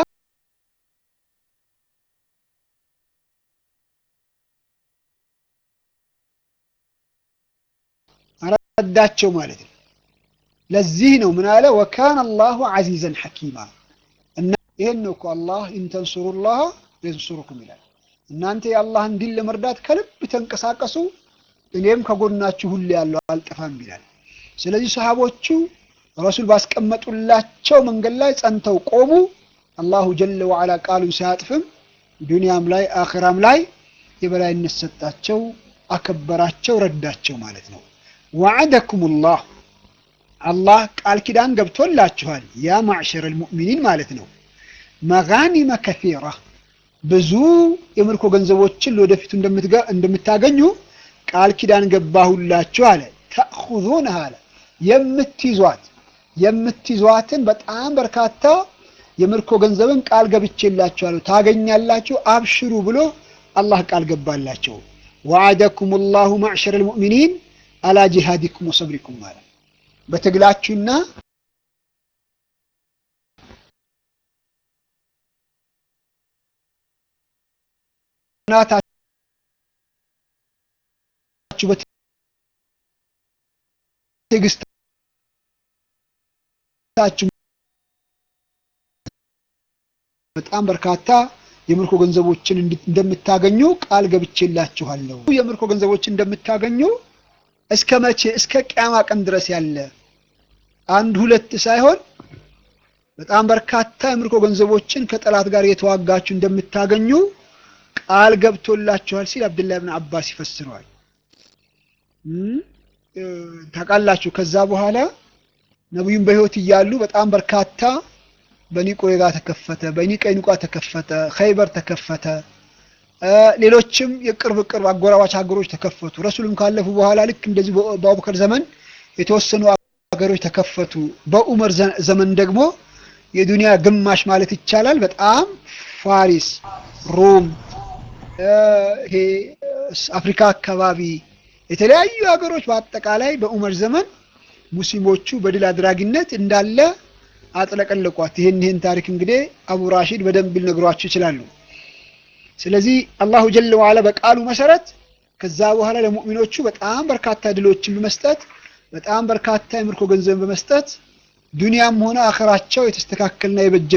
ረዳቸው ማለት ነው። ለዚህ ነው ምን አለ ወካነ አላሁ ዐዚዘን ሐኪማ እና ይሄን ነው እኮ አላህ ኢንተንሱሩላህ የንሱሩኩም ይላል። እናንተ የአላህን ዲን ለመርዳት ከልብ ተንቀሳቀሱ እኔም ከጎናችሁ ሁሌ ያለው አልጠፋም ይላል። ስለዚህ ሰሃቦቹ ረሱል ባስቀመጡላቸው መንገድ ላይ ጸንተው ቆሙ። አላሁ ጀለ ወዐላ ቃሉን ሳያጥፍም ዱንያም ላይ አኺራም ላይ የበላይነት ሰጣቸው፣ አከበራቸው፣ ረዳቸው ማለት ነው። ወዐደኩሙላህ አላህ ቃል ኪዳን ገብቶላችኋል ያ ማዕሸረ ልሙእሚኒን ማለት ነው። መጋኒመ ከሲራ ብዙ የምርኮ ገንዘቦችን ለወደፊቱ እንደምታገኙ ቃል ኪዳን ገባሁላችሁ አለ። ተእኹዙነሃ አለ የምትይዟት የምትይዟትን በጣም በርካታ የምርኮ ገንዘብን ቃል ገብቼላችኋለሁ ታገኛላችሁ፣ አብሽሩ ብሎ አላህ ቃል ገባላቸው። ወዐደኩም ላሁ ማዕሸረ ልሙእሚኒን አላ ጂሃዲኩም ወሰብሪኩም ማለት በትግላችሁና ናታችሁ በትዕግስታችሁ በጣም በርካታ የምርኮ ገንዘቦችን እንደምታገኙ ቃል ገብቼላችኋለሁ። የምርኮ ገንዘቦችን እንደምታገኙ እስከ መቼ? እስከ ቅያማ ቀን ድረስ ያለ አንድ ሁለት ሳይሆን በጣም በርካታ የምርኮ ገንዘቦችን ከጠላት ጋር የተዋጋችሁ እንደምታገኙ ቃል ገብቶላችኋል ሲል አብዱላህ ብን አባስ ይፈስረዋል። ታውቃላችሁ ከዛ በኋላ ነቢዩም በህይወት እያሉ በጣም በርካታ በኒ ቁረይዛ ተከፈተ፣ በኒ ቀይኑቃ ተከፈተ፣ ኸይበር ተከፈተ፣ ሌሎችም የቅርብ ቅርብ አጎራባች ሀገሮች ተከፈቱ። ረሱልም ካለፉ በኋላ ልክ እንደዚህ በአቡበከር ዘመን የተወሰኑ ሀገሮች ተከፈቱ። በኡመር ዘመን ደግሞ የዱንያ ግማሽ ማለት ይቻላል በጣም ፋሪስ፣ ሮም፣ ይሄ አፍሪካ አካባቢ የተለያዩ ሀገሮች በአጠቃላይ በኡመር ዘመን ሙስሊሞቹ በድል አድራጊነት እንዳለ አጥለቀለቋት። ይህን ይህን ታሪክ እንግዲህ አቡ ራሺድ በደንብ ሊነግሯችሁ ይችላሉ። ስለዚህ አላሁ ጀለ ዋላ በቃሉ መሰረት ከዛ በኋላ ለሙእሚኖቹ በጣም በርካታ ድሎችን በመስጠት በጣም በርካታ የምርኮ ገንዘብን በመስጠት ዱንያም ሆነ አኸራቸው የተስተካከልና የበጀ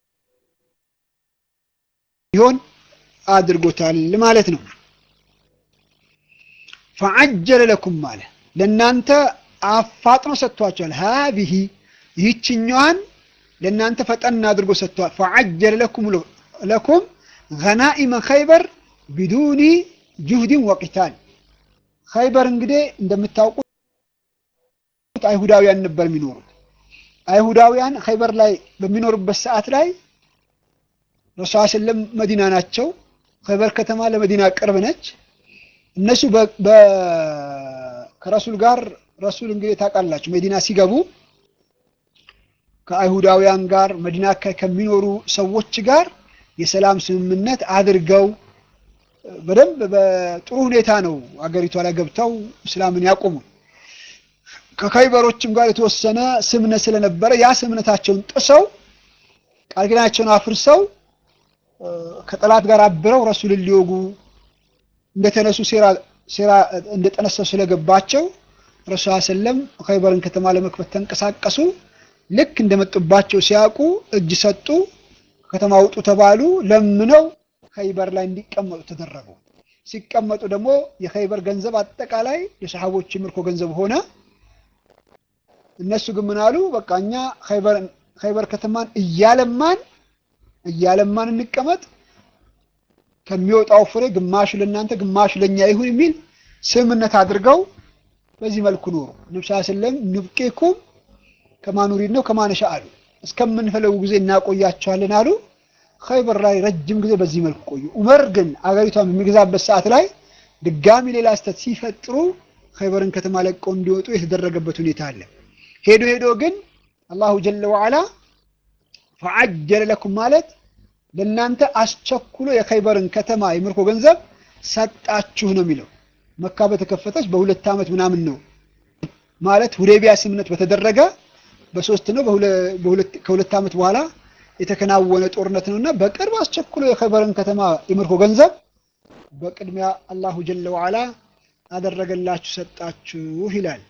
ይሆን አድርጎታል ማለት ነው። ፈዐጀለ ለኩም ማለ ለእናንተ አፋጥኖ ሰጥቷቸዋል። ሀዚህ ይህችኛዋን ለእናንተ ፈጠን አድርጎ ሰጥቷል። ፈዐጀለ ለኩም ለኩም ገናኢመ ኸይበር ቢዱኒ ጁህድን ወቂታል። ኸይበር እንግዲህ እንደምታውቁት አይሁዳውያን ነበር የሚኖሩት። አይሁዳውያን ኸይበር ላይ በሚኖሩበት ሰዓት ላይ ረሱል ሰለም መዲና ናቸው። ኸይበር ከተማ ለመዲና ቅርብ ነች። እነሱ ከረሱል ጋር ረሱል እንግዲህ ታውቃላችሁ መዲና ሲገቡ ከአይሁዳውያን ጋር መዲና ከሚኖሩ ሰዎች ጋር የሰላም ስምምነት አድርገው በደንብ በጥሩ ሁኔታ ነው አገሪቷ ላይ ገብተው እስላምን ያቆሙ። ከኸይበሮችም ጋር የተወሰነ ስምነት ስለነበረ ያ ስምነታቸውን ጥሰው ቃል ኪዳናቸውን አፍርሰው ከጠላት ጋር አብረው ረሱልን ሊወጉ እንደተነሱ ሴራ ሴራ እንደጠነሰሱ ስለገባቸው ረሱል ሰለም ኸይበርን ከተማ ለመክፈት ተንቀሳቀሱ። ልክ እንደመጡባቸው ሲያውቁ እጅ ሰጡ። ከተማ ውጡ ተባሉ። ለምነው ኸይበር ላይ እንዲቀመጡ ተደረጉ። ሲቀመጡ ደግሞ የኸይበር ገንዘብ አጠቃላይ የሰሃቦች ምርኮ ገንዘብ ሆነ። እነሱ ግን ምን አሉ? በቃ እኛ ኸይበር ከተማን እያለማን እያለማን እንቀመጥ ከሚወጣው ፍሬ ግማሹ ለእናንተ ግማሹ ለእኛ ይሁን የሚል ስምምነት አድርገው በዚህ መልኩ ኖሩ። ነብዩ ሰለላሁ ዐለይሂ ወሰለም ንብቄኩም ከማኑሪድ ነው ከማነሻ አሉ። እስከምንፈለጉ ጊዜ እናቆያቸዋለን አሉ። ኸይበር ላይ ረጅም ጊዜ በዚህ መልኩ ቆዩ። ዑመር ግን አገሪቷን በሚገዛበት ሰዓት ላይ ድጋሚ ሌላ ስህተት ሲፈጥሩ ኸይበርን ከተማ ለቀው እንዲወጡ የተደረገበት ሁኔታ አለ። ሄዶ ሄዶ ግን አላሁ ጀለ ወዐላ ፈዐጀለ ለኩም ማለት ለእናንተ አስቸኩሎ የኸይበርን ከተማ የምርኮ ገንዘብ ሰጣችሁ ነው የሚለው። መካ በተከፈተች በሁለት ዓመት ምናምን ነው ማለት ሁዴቢያ ስምነት በተደረገ በሶስት ነው ከሁለት ዓመት በኋላ የተከናወነ ጦርነት ነውና በቅርብ አስቸኩሎ የኸይበርን ከተማ የምርኮ ገንዘብ በቅድሚያ አላሁ ጀለ ወዐላ አደረገላችሁ ሰጣችሁ ይላል።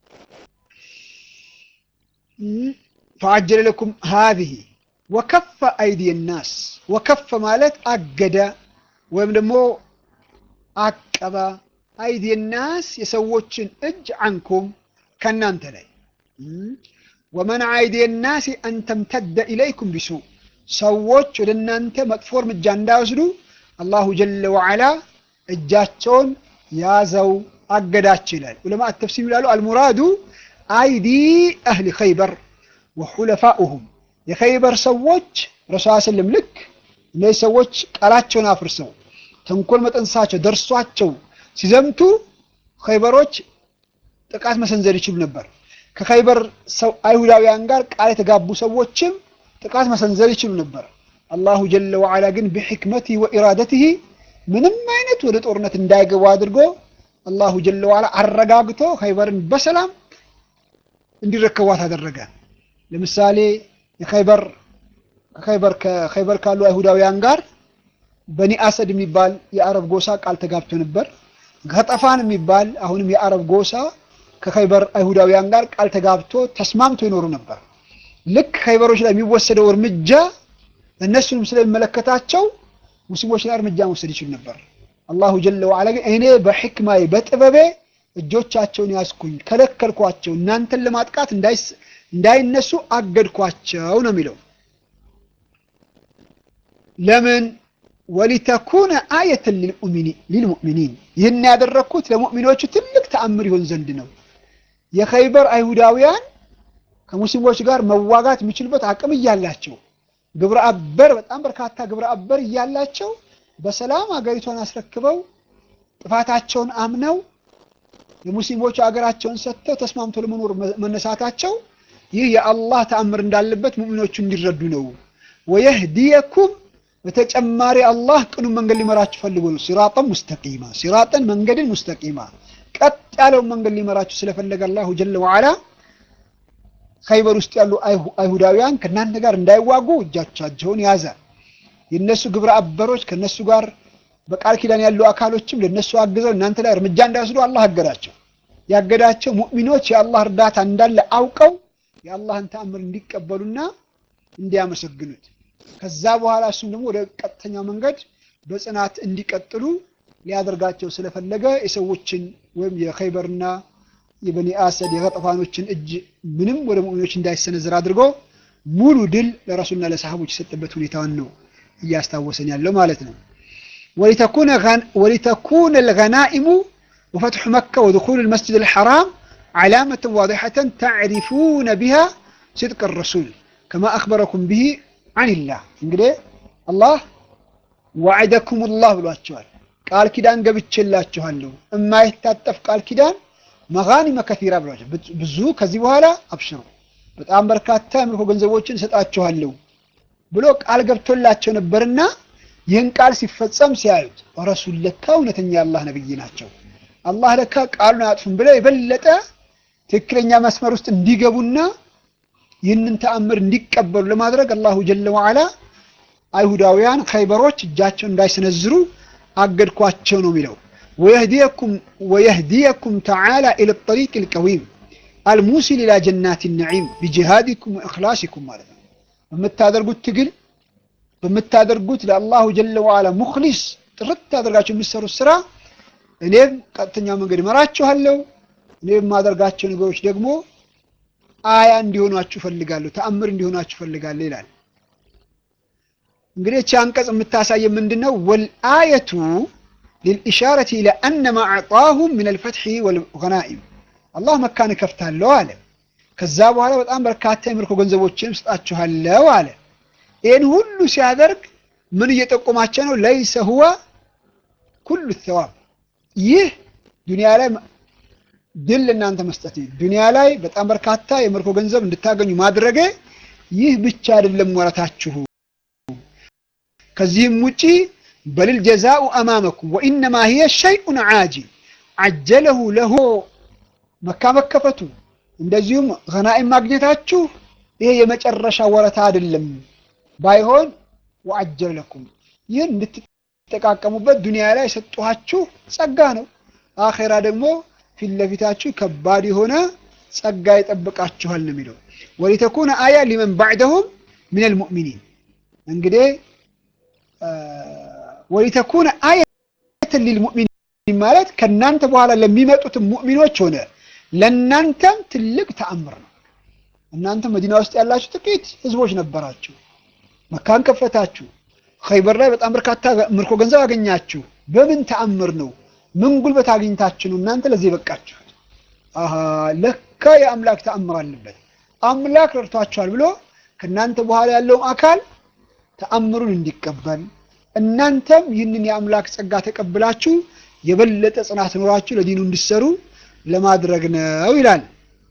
ፈዐጀለ ለኩም ሃዚህ ወከፈ አይዲየ ናስ ወከፈ ማለት አገደ ወይም ደግሞ አቀበ አይዲየ ናስ የሰዎችን እጅ አንኩም ከእናንተ ላይ ወመንዐ አይዲየ ናስ አን ተምተደ ኢለይኩም ቢሱ ሰዎች ወደ እናንተ መጥፎ እርምጃ እንዳይወስዱ አላሁ ጀለ ወዐላ እጃቸውን ያዘው አገዳቸው ይላል። ዑለማ ተፍሲር ይላሉ አልሙራዱ አይዲ አህሊ ኸይበር ወሑለፋኡሁም የኸይበር ሰዎች ረሱል ሰለም ልክ እነዚህ ሰዎች ቃላቸውን አፍርሰው ተንኮል መጠንሳቸው ደርሷቸው ሲዘምቱ ኸይበሮች ጥቃት መሰንዘር ይችሉ ነበር። ከኸይበር ሰው አይሁዳውያን ጋር ቃል የተጋቡ ሰዎችም ጥቃት መሰንዘር ይችሉ ነበር። አላሁ ጀለ ወዐላ ግን ቢሕክመቲሂ ወኢራደቲሂ ምንም አይነት ወደ ጦርነት እንዳይገቡ አድርጎ አላሁ ጀለ ወዐላ አረጋግቶ ኸይበርን በሰላም እንዲረከቧት አደረገ። ለምሳሌ የኸይበር ከኸይበር ከኸይበር ካሉ አይሁዳውያን ጋር በኒ አሰድ የሚባል የአረብ ጎሳ ቃል ተጋብቶ ነበር። ገጠፋን የሚባል አሁንም የአረብ ጎሳ ከኸይበር አይሁዳውያን ጋር ቃል ተጋብቶ ተስማምቶ ይኖሩ ነበር። ልክ ኸይበሮች ላይ የሚወሰደው እርምጃ እነሱንም ስለሚመለከታቸው ሙስሊሞች ላይ እርምጃ መውሰድ ይችሉ ነበር። አላሁ ጀለ ወዐላ ግን እኔ በሕክማዬ በጥበቤ እጆቻቸውን ያስኩኝ ከለከልኳቸው፣ እናንተን ለማጥቃት እንዳይነሱ አገድኳቸው ነው የሚለው። ለምን ወሊተኩነ አየትን ሊልሙእሚኒን ይህን ያደረግኩት ለሙእሚኖቹ ትልቅ ተአምር ይሆን ዘንድ ነው። የኸይበር አይሁዳውያን ከሙስሊሞች ጋር መዋጋት የሚችሉበት አቅም እያላቸው ግብረ አበር በጣም በርካታ ግብረ አበር እያላቸው በሰላም ሀገሪቷን አስረክበው ጥፋታቸውን አምነው የሙስሊሞቹ ሀገራቸውን ሰጥተው ተስማምቶ ለመኖር መነሳታቸው ይህ የአላህ ተአምር እንዳለበት ሙእሚኖቹ እንዲረዱ ነው። ወየህዲየኩም በተጨማሪ አላህ ቅኑ መንገድ ሊመራችሁ ፈልጎ ነው። ሲራጠን ሙስተቂማ ሲራጠን መንገድን ሙስተቂማ ቀጥ ያለውን መንገድ ሊመራችሁ ስለፈለገ አላሁ ጀለ ወዓላ ኸይበር ውስጥ ያሉ አይሁዳውያን ከእናንተ ጋር እንዳይዋጉ እጃቻቸውን ያዘ። የእነሱ ግብረ አበሮች ከእነሱ ጋር በቃል ኪዳን ያሉ አካሎችም ለእነሱ አግዘው እናንተ ላይ እርምጃ እንዳይወስዱ አላህ አገዳቸው። ያገዳቸው ሙእሚኖች የአላህ እርዳታ እንዳለ አውቀው የአላህን ተአምር እንዲቀበሉና እንዲያመሰግኑት ከዛ በኋላ እሱም ደግሞ ወደ ቀጥተኛው መንገድ በጽናት እንዲቀጥሉ ሊያደርጋቸው ስለፈለገ የሰዎችን ወይም የኸይበርና የበኒ አሰድ የገጠፋኖችን እጅ ምንም ወደ ሙእሚኖች እንዳይሰነዝር አድርጎ ሙሉ ድል ለረሱልና ለሰሃቦች የሰጠበት ሁኔታውን ነው እያስታወሰን ያለው ማለት ነው። ወሊተኩነ ልገናኢሙ ወፈትሑ መካ ወድኹሉ ልመስጅድ ልሐራም ዓላመተን ዋዲሐተን ተዕሪፉነ ቢሃ ስድቅ ረሱል ከማ አክበረኩም ብሂ አንላህ እንግዲህ አላህ ዋዕደኩም ላህ ብሏቸዋል። ቃል ኪዳን ገብቼላችኋለሁ የማይታጠፍ ቃል ኪዳን መጋኒመ ከሲራ ብሏቸው ብዙ ከዚህ በኋላ አብሽሩ በጣም በርካታ የምርኮ ገንዘቦችን እሰጣችኋለሁ ብሎ ቃል ገብቶላቸው ነበርና ይህን ቃል ሲፈጸም ሲያዩት ረሱል ለካ እውነተኛ አላህ ነብይ ናቸው፣ አላህ ለካ ቃሉን አያጥፉም ብለው የበለጠ ትክክለኛ መስመር ውስጥ እንዲገቡና ይህንን ተአምር እንዲቀበሉ ለማድረግ አላሁ ጀለ ወዓላ አይሁዳውያን ኸይበሮች እጃቸውን እንዳይሰነዝሩ አገድኳቸው ነው የሚለው። ወየህዲየኩም ተዓላ ኢለ ጠሪቅ ልቀዊም አልሙሲል ኢላ ጀናት ነዒም ቢጅሃዲኩም ወእኽላሲኩም ማለት ነው። በምታደርጉት ትግል በምታደርጉት ለአላሁ ጀለ ወዓላ ሙክሊስ ጥርት አድርጋችሁ የምትሰሩት ስራ እኔም ቀጥተኛው መንገድ እመራችኋለሁ። እኔ የማደርጋቸው ነገሮች ደግሞ አያ እንዲሆኗችሁ ፈልጋለሁ፣ ተአምር እንዲሆኗችሁ ፈልጋለሁ ይላል። እንግዲህ እቺ አንቀጽ የምታሳየ ምንድን ነው? ወልአየቱ ሊልኢሻረቲ ኢላ አነ ማ አዕጣሁም ምን አልፈትሒ ወልገናኢም አላህ መካን እከፍታለሁ አለ። ከዛ በኋላ በጣም በርካታ የምርኮ ገንዘቦችን ስጣችኋለሁ አለ። ይህን ሁሉ ሲያደርግ ምን እየጠቆማቸው ነው? ለይሰ ሁወ ኩሉ ተዋብ ይህ ዱንያ ላይ ድል እናንተ መስጠት ዱንያ ላይ በጣም በርካታ የምርኮ ገንዘብ እንድታገኙ ማድረገ ይህ ብቻ አይደለም ወረታችሁ። ከዚህም ውጪ በልል ጀዛኡ አማመኩም ወኢነማ ሂየ ሸይኡን ዓጂል አጀለሁ ለሆ መካ መከፈቱ እንደዚሁም ገናኢም ማግኘታችሁ ይሄ የመጨረሻ ወረታ አይደለም። ባይሆን ወአጀለ ለኩም ይህን እንድትጠቃቀሙበት ዱንያ ላይ የሰጠኋችሁ ጸጋ ነው። አኼራ ደግሞ ፊት ለፊታችሁ ከባድ የሆነ ጸጋ ይጠብቃችኋል ነው የሚለው። ወሊተኩነ አያ ሊመን ባዕደሁም ሚነል ሙእሚኒን እንግዲህ ወሊተኩነ አየተን ሊልሙእሚኒን ማለት ከእናንተ በኋላ ለሚመጡትም ሙእሚኖች ሆነ ለእናንተም ትልቅ ተአምር ነው። እናንተ መዲና ውስጥ ያላችሁ ጥቂት ህዝቦች ነበራችሁ። መካን ከፈታችሁ። ኸይበር ላይ በጣም በርካታ ምርኮ ገንዘብ አገኛችሁ። በምን ተአምር ነው? ምን ጉልበት አግኝታችሁ ነው እናንተ ለዚህ በቃችሁት? አሃ ለካ የአምላክ ተአምር አለበት፣ አምላክ ረድቷችኋል ብሎ ከእናንተ በኋላ ያለውም አካል ተአምሩን እንዲቀበል እናንተም ይህንን የአምላክ ጸጋ ተቀብላችሁ የበለጠ ጽናት ኖራችሁ ለዲኑ እንዲሰሩ ለማድረግ ነው ይላል።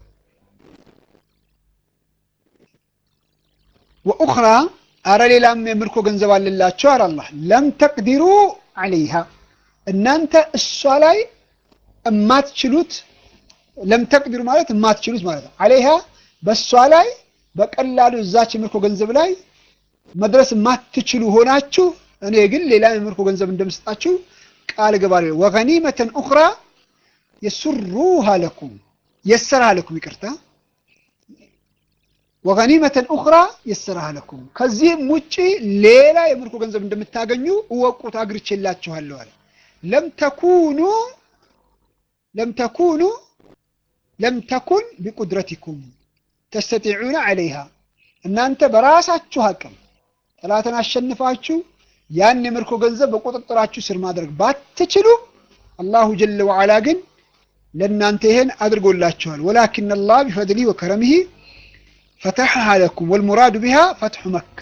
ወኡኽራ አረ ሌላም የምርኮ ገንዘብ አለላቸው አለ አላህ ለም ተቅዲሩ ዐለይሃ እናንተ እሷ ላይ እማትችሉት ለም ተቅዲሩ ማለት እማትችሉት ማለት ነው። ዐለይሃ በእሷ ላይ በቀላሉ እዛች የምርኮ ገንዘብ ላይ መድረስ የማትችሉ ሆናችሁ እኔ ግን ሌላ የምርኮ ገንዘብ እንደምሰጣችሁ ቃል እገባለሁ። ወገኒመተን ኡኽራ የሱሩሃ ለኩም የሰራሃ ለኩም ይቅርታ ወገኒመተን ኡኽራ የሰራሃ ለኩም ከዚህም ውጪ ሌላ የምርኮ ገንዘብ እንደምታገኙ እወቁት አግርቼላችኋለሁ አለ። ለም ተኩኑ ለም ተኩኑ ለም ተኩን ቢቁድረቲኩም ተስተጢዑነ ዐለይሃ እናንተ በራሳችሁ አቅም ጠላትን አሸንፋችሁ ያን የምርኮ ገንዘብ በቁጥጥራችሁ ስር ማድረግ ባትችሉ አላሁ ጀለ ወዓላ ግን ለእናንተ ይሄን አድርጎላችኋል። ወላኪን አላህ ቢፈድሊሂ ወከረሚሂ ፈተሐሃ ለኩም ወልሙራዱ ቢሃ ፈትሑ መካ።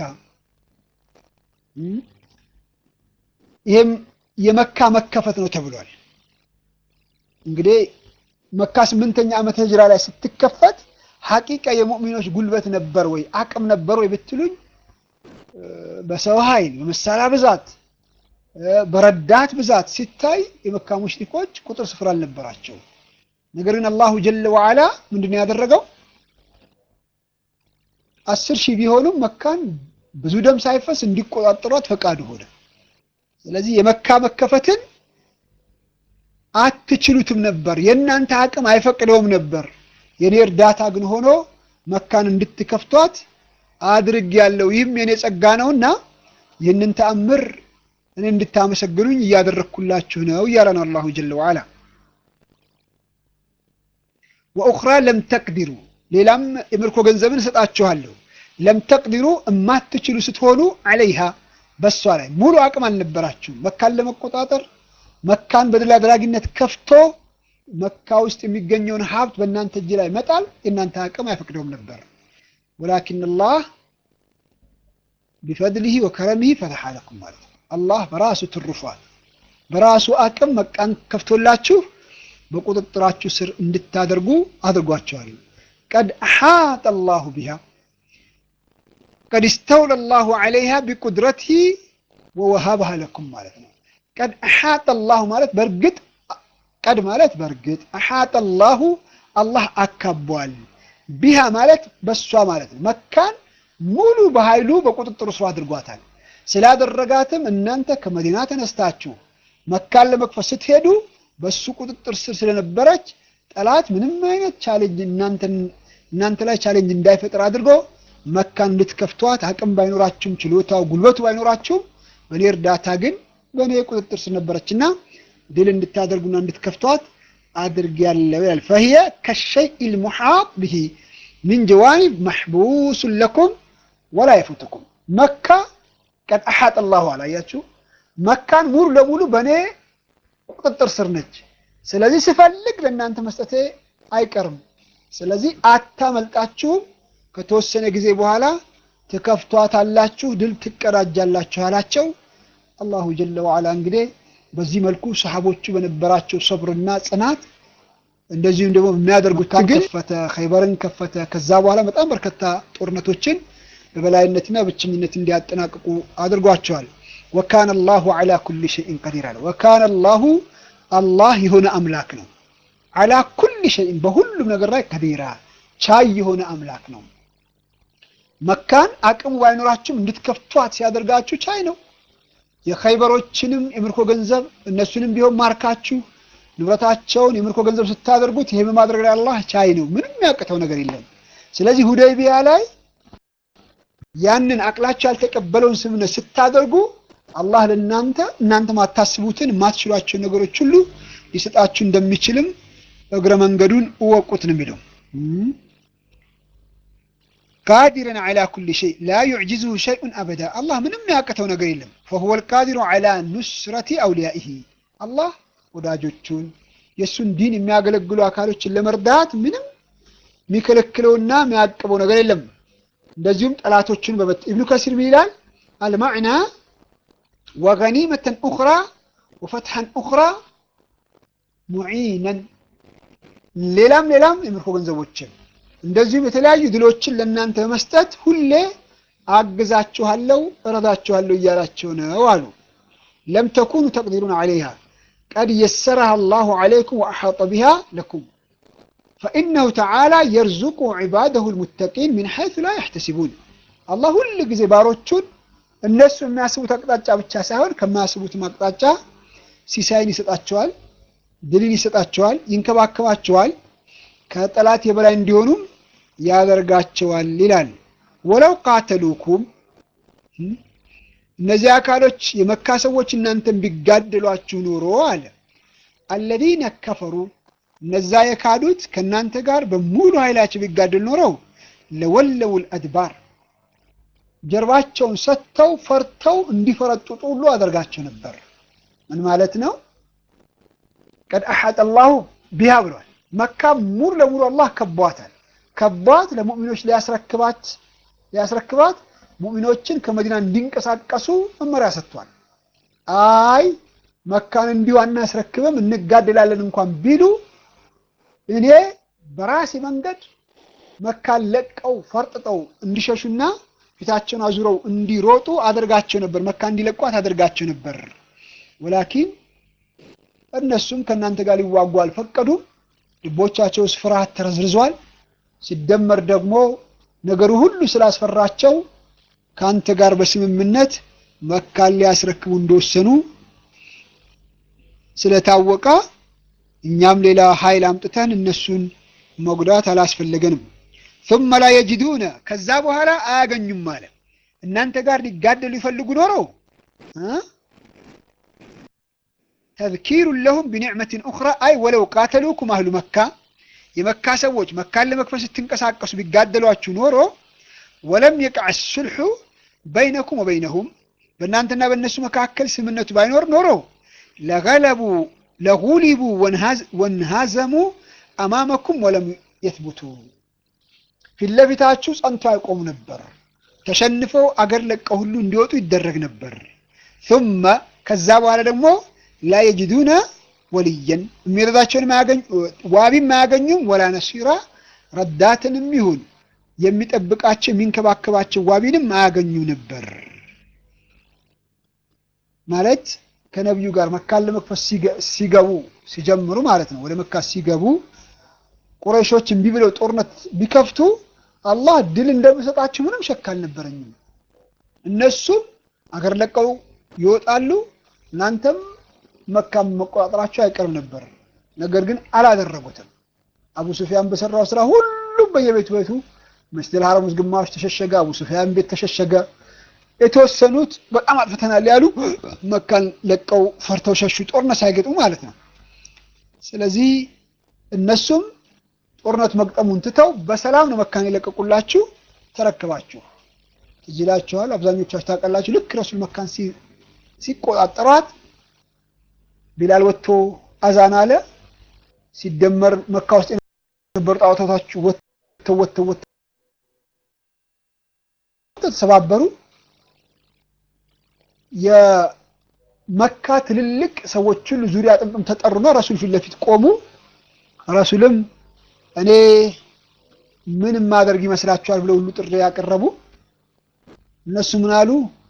ይህም የመካ መከፈት ነው ተብሏል። እንግዲህ መካ ስምንተኛ ዓመት ህጅራ ላይ ስትከፈት ሐቂቃ የሙእሚኖች ጉልበት ነበር ወይ አቅም ነበር ወይ ብትሉኝ በሰው ኃይል በመሳሪያ ብዛት በረዳት ብዛት ሲታይ የመካ ሙሽሪኮች ቁጥር ስፍር አልነበራቸው። ነገር ግን አላሁ ጀለ ወዓላ ምንድን ነው ያደረገው? አስር ሺህ ቢሆኑም መካን ብዙ ደም ሳይፈስ እንዲቆጣጠሯት ፈቃዱ ሆነ። ስለዚህ የመካ መከፈትን አትችሉትም ነበር፣ የእናንተ አቅም አይፈቅደውም ነበር። የኔ እርዳታ ግን ሆኖ መካን እንድትከፍቷት አድርግ ያለው ይህም የኔ ጸጋ ነውና ይህንን ተአምር እኔ እንድታመሰግኑኝ እያደረግኩላችሁ ነው እያለ ነው አላሁ ጀለ ወዓላ። ወኡኽራ ለም ተቅዲሩ ሌላም የምርኮ ገንዘብን እሰጣችኋለሁ። ለም ተቅዲሩ እማትችሉ ስትሆኑ ዐለይሃ በሷ ላይ ሙሉ አቅም አልነበራችሁም። መካን ለመቆጣጠር መካን በድል አድራጊነት ከፍቶ መካ ውስጥ የሚገኘውን ሀብት በእናንተ እጅ ላይ መጣል የእናንተ አቅም አይፈቅደውም ነበር። ወላኪን አላህ ቢፈድሊሂ ወከረሚሂ ፈተሐ ለኩም ማለት ነው። አላህ በራሱ ትሩፋት በራሱ አቅም መቃን ከፍቶላችሁ በቁጥጥራችሁ ስር እንድታደርጉ አድርጓቸዋል። ቀድ አሓጠ አላሁ ቢሃ ቀድ ስተውለ አላሁ ዐለይሃ ቢቁድረቲሂ ወወሃበሃ ለኩም ማለት ነው። ቀድ አሓጠ አላሁ ማለት በእርግጥ ቀድ ማለት በእርግጥ አሓጠ አላሁ አላህ አካቧል። ቢሃ ማለት በሷ ማለት ነው። መካን ሙሉ በኃይሉ በቁጥጥሩ ስር አድርጓታል። ስላደረጋትም እናንተ ከመዲና ተነስታችሁ መካን ለመክፈት ስትሄዱ በሱ ቁጥጥር ስር ስለነበረች ጠላት ምንም አይነት ቻሌንጅ እናንተ ላይ ቻሌንጅ እንዳይፈጥር አድርጎ መካን እንድትከፍቷት አቅም ባይኖራችሁም ችሎታው ጉልበቱ ባይኖራችሁም በእኔ እርዳታ ግን በእኔ ቁጥጥር ስር ነበረችና ድል እንድታደርጉና እንድትከፍቷት አድርጌያለሁ ይላል። ፈሂየ ከሸይኢል ሙሓጥ ብሂ ሚን ጀዋኒብ መሕቡሱን ለኩም ወላ የፉትኩም መካ ቀድ አሓጠ አላሁ አላያችሁ መካን ሙሉ ለሙሉ በእኔ ቁጥጥር ስር ነች። ስለዚህ ስፈልግ ለእናንተ መስጠቴ አይቀርም። ስለዚህ አታመልጣችሁም። ከተወሰነ ጊዜ በኋላ ትከፍቷታላችሁ፣ ድል ትቀዳጃላችሁ አላቸው። አላሁ ጀለ ወዓላ እንግዲህ በዚህ መልኩ ሰሓቦቹ በነበራቸው ሰብርና ጽናት እንደዚሁም ደግሞ የሚያደርጉት ትግል ከፈተ፣ ኸይበርን ከፈተ። ከዛ በኋላ በጣም በርካታ ጦርነቶችን በበላይነትና ብቸኝነት እንዲያጠናቅቁ አድርጓቸዋል። ወካነ አላሁ ዐላ ኩሊ ሸይን ቀዲር አለ። ወካነ አላሁ አላህ የሆነ አምላክ ነው። ዐላ ኩሊ ሸይን በሁሉም ነገር ላይ ቀዲራ ቻይ የሆነ አምላክ ነው። መካን አቅሙ ባይኖራችሁም እንድትከፍቷት ሲያደርጋችሁ ቻይ ነው። የኸይበሮችንም የምርኮ ገንዘብ እነሱንም ቢሆን ማርካችሁ ንብረታቸውን የምርኮ ገንዘብ ስታደርጉት ይሄ በማድረግ ላይ አላህ ቻይ ነው። ምንም ያቅተው ነገር የለም። ስለዚህ ሁደይቢያ ላይ ያንን አቅላቸው ያልተቀበለውን ስምምነት ስታደርጉ አላህ ለእናንተ እናንተ ማታስቡትን የማትችሏቸውን ነገሮች ሁሉ ሊሰጣችሁ እንደሚችልም እግረ መንገዱን እወቁት ነው የሚለው። ቃዲረን ዐላ ኩሊ ሸይ ላ ዩዕጅዝሁ ሸይኡን አበዳ አላህ ምንም ያቅተው ነገር የለም። ፈሁወል ቃዲሩ ዐላ ኑስረቲ አውሊያኢሂ አላህ ወዳጆቹን የእሱን ዲን የሚያገለግሉ አካሎችን ለመርዳት ምንም የሚከለክለውና የሚያቅበው ነገር የለም። እንደዚሁም ጠላቶችን በበት ኢብኑ ከሲር ምን ይላል? አልማዕና ወገኒመተን ኡኽራ ወፈትሐን ኡኽራ ሙዒነን ሌላም ሌላም የምርኮ ገንዘቦችን እንደዚሁም የተለያዩ ድሎችን ለእናንተ በመስጠት ሁሌ አግዛችኋለሁ፣ እረዳችኋለሁ እያላቸው ነው አሉ። ለም ተኩኑ ተቅዲሩን ዐለይሃ ቀድ የሰረሃ አላሁ ዐለይኩም ወአሓጠ ቢሃ ለኩም ፈኢነሁ ተዓላ የርዙቁ ዒባደሁ ልሙተቂን ሚን ሐይሱ ላ ያሕተሲቡን። አላህ ሁል ጊዜ ባሮቹን እነሱ የሚያስቡት አቅጣጫ ብቻ ሳይሆን ከማያስቡትም አቅጣጫ ሲሳይን ይሰጣቸዋል፣ ድልን ይሰጣቸዋል፣ ይንከባከባቸዋል፣ ከጠላት የበላይ እንዲሆኑም ያደርጋቸዋል ይላል። ወለው ቃተሉኩም እነዚህ አካሎች የመካ ሰዎች እናንተን ቢጋደሏችሁ ኖሮ አለ አለዚነ ከፈሩ እነዛ የካዱት ከእናንተ ጋር በሙሉ ኃይላቸው ቢጋደል ኖረው ለወለው ልአድባር ጀርባቸውን ሰጥተው ፈርተው እንዲፈረጥጡ ሁሉ አደርጋቸው ነበር። ምን ማለት ነው? ቀድ አሐጠ አላሁ ቢሃ ብሏል። መካ ሙሉ ለሙሉ አላህ ከቧታል። ከቧት ለሙእሚኖች ሊያስረክባት ሊያስረክባት ሙእሚኖችን ከመዲና እንዲንቀሳቀሱ መመሪያ ሰጥቷል። አይ መካን እንዲሁ አናስረክብም እንጋደላለን እንኳን ቢሉ እኔ በራሴ መንገድ መካን ለቀው ፈርጥጠው እንዲሸሹና ፊታቸውን አዙረው እንዲሮጡ አደርጋቸው ነበር። መካ እንዲለቋት አደርጋቸው ነበር። ወላኪን እነሱም ከእናንተ ጋር ሊዋጉ አልፈቀዱም። ልቦቻቸው ውስጥ ፍርሃት ተረዝርዟል። ሲደመር ደግሞ ነገሩ ሁሉ ስላስፈራቸው ከአንተ ጋር በስምምነት መካን ሊያስረክቡ እንደወሰኑ ስለታወቀ እኛም ሌላ ኃይል አምጥተን እነሱን መጉዳት አላስፈለገንም። ثم لا يجدون ከዛ በኋላ አያገኙም አለ። እናንተ ጋር ሊጋደሉ ይፈልጉ ኖሮ ተذكير لهم بنعمة أخرى أي ولو قاتلوكم أهل مكة የመካ ሰዎች መካን ለመክፈል ስትንቀሳቀሱ ቢጋደሏችሁ ኖሮ ወለም የቅዕ ሱልሑ በይነኩም ወበይነሁም በእናንተና በእነሱ መካከል ስምነቱ ባይኖር ኖሮ ለገለቡ ለጉሊቡ ወንሃዘሙ አማመኩም ወለም የትቡቱ ፊት ለፊታችሁ ጸንቶ አይቆሙ ነበር። ተሸንፈው አገር ለቀው ሁሉ እንዲወጡ ይደረግ ነበር። ثم ከዛ በኋላ ደግሞ ላ የጅዱነ ወልየን የሚረዳቸውን ዋቢም አያገኙም፣ ወላ ነሲራ ረዳትንም ይሁን የሚጠብቃቸው የሚንከባከባቸው ዋቢንም አያገኙ ነበር። ማለት ከነቢዩ ጋር መካን ለመክፈት ሲገቡ ሲጀምሩ ማለት ነው። ወደ መካ ሲገቡ ቁረይሾች እምቢ ብለው ጦርነት ቢከፍቱ አላህ ድል እንደሚሰጣቸው ምንም ሸክ አልነበረኝም። እነሱም አገር ለቀው ይወጣሉ፣ እናንተም መካም መቆጣጠራቸው አይቀርም ነበር። ነገር ግን አላደረጉትም። አቡ ሱፊያን በሰራው ስራ ሁሉም በየቤቱ ቤቱ መስጂድ ሐረም ውስጥ ግማሽ ተሸሸገ፣ አቡ ሱፊያን ቤት ተሸሸገ። የተወሰኑት በጣም አጥፍተናል ያሉ መካን ለቀው ፈርተው ሸሹ፣ ጦርነት ሳይገጥሙ ማለት ነው። ስለዚህ እነሱም ጦርነት መግጠሙን ትተው በሰላም ነው መካን የለቀቁላችሁ፣ ተረክባችሁ ትዝ ይላችኋል። አብዛኞቻችሁ ታውቃላችሁ። ልክ ረሱል መካን ሲቆጣጠሯት ቢላል ወጥቶ አዛን አለ። ሲደመር መካ ውስጥ የነበሩ ጣዖታታችሁ ወጥተው ወጥተው ወጥተው ተሰባበሩ። የመካ ትልልቅ ሰዎች ሁሉ ዙሪያ ጥምጥም ተጠሩና ረሱል ፊት ለፊት ቆሙ። ረሱልም እኔ ምን ማደርግ ይመስላችኋል ብለው ሁሉ ጥሪ ያቀረቡ። እነሱ ምን አሉ?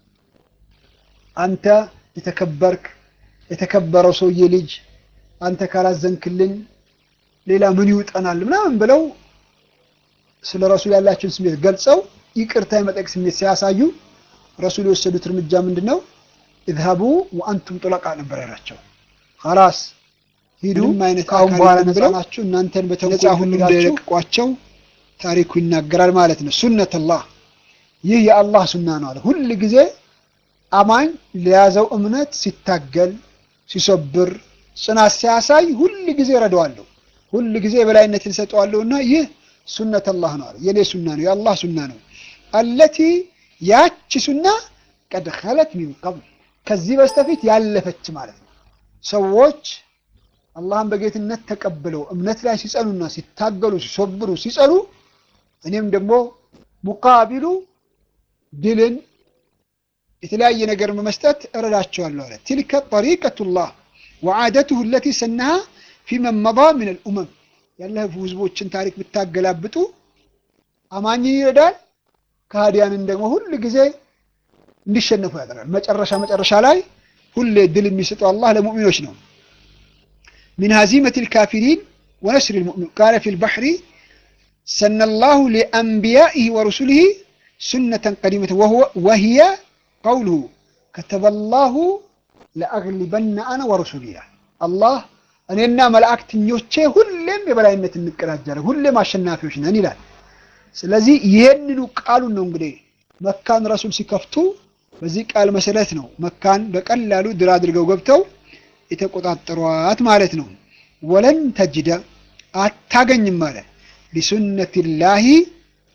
አንተ የተከበርክ የተከበረው ሰውዬ ልጅ አንተ ካላዘንክልን ሌላ ምን ይውጠናል? ምናምን ብለው ስለ ረሱል ያላቸውን ስሜት ገልጸው ይቅርታ የመጠየቅ ስሜት ሲያሳዩ ረሱል የወሰዱት እርምጃ ምንድን ነው? ኢዝሀቡ ወአንቱም ጡለቃ ነበር ያላቸው። ኸላስ ሂዱ፣ ከአሁን በኋላ ነፃ ናችሁ፣ እናንተን በነፃ ሁሉ እንደለቀቋቸው ታሪኩ ይናገራል ማለት ነው። ሱነተላህ ይህ የአላህ ሱና ነው አለ። ሁል ጊዜ አማኝ ለያዘው እምነት ሲታገል ሲሰብር ጽናት ሲያሳይ ሁል ጊዜ ረዳዋለሁ፣ ሁል ጊዜ የበላይነትን ሰጠዋለሁና ይህ ሱነተላህ ነው አለ። የኔ ሱና ነው፣ የአላህ ሱና ነው። አለቲ ያቺ ሱና ቀድ ኸለት ሚን ቀብል ከዚህ በስተፊት ያለፈች ማለት ነው። ሰዎች አላህን በጌትነት ተቀብለው እምነት ላይ ሲጸኑና ሲታገሉ ሲሶብሩ ሲጸኑ እኔም ደግሞ ሙቃቢሉ ድልን የተለያየ ነገር በመስጠት እረዳቸዋለሁ አለ። ትልከ ጠሪቀቱላህ ወዓደቱሁ ለቲ ሰናሃ ፊመን መዳ ምን አልኡመም ያለፉ ህዝቦችን ታሪክ ብታገላብጡ አማኝን ይረዳል፣ ከሃዲያንን ደግሞ ሁል ጊዜ እንዲሸነፉ ያደርጋል። መጨረሻ መጨረሻ ላይ ሁሌ ድል የሚሰጠው አላህ ለሙእሚኖች ነው። ሚን ሀዚመት ልካፊሪን ወነስር ልሙእሚን ቃለ ፊ ልባሕሪ ሰነላሁ ሊአንቢያኢህ ወሩሱሊህ ሱነተን ቀዲመተ ወህየ ቀውሉሁ ከተበላሁ ለአግሊበነ አነ ወሩሱሊያ አላህ እኔና መላእክተኞቼ ሁሌም የበላይነት እንቀዳጃለን፣ ሁሌም አሸናፊዎች ነን ይላል። ስለዚህ ይሄንኑ ቃሉን ነው እንግዲህ መካን ረሱል ሲከፍቱ በዚህ ቃል መሰረት ነው መካን በቀላሉ ድል አድርገው ገብተው የተቆጣጠሯት ማለት ነው። ወለን ተጅደ አታገኝም አለ ሊሱነቲላሂ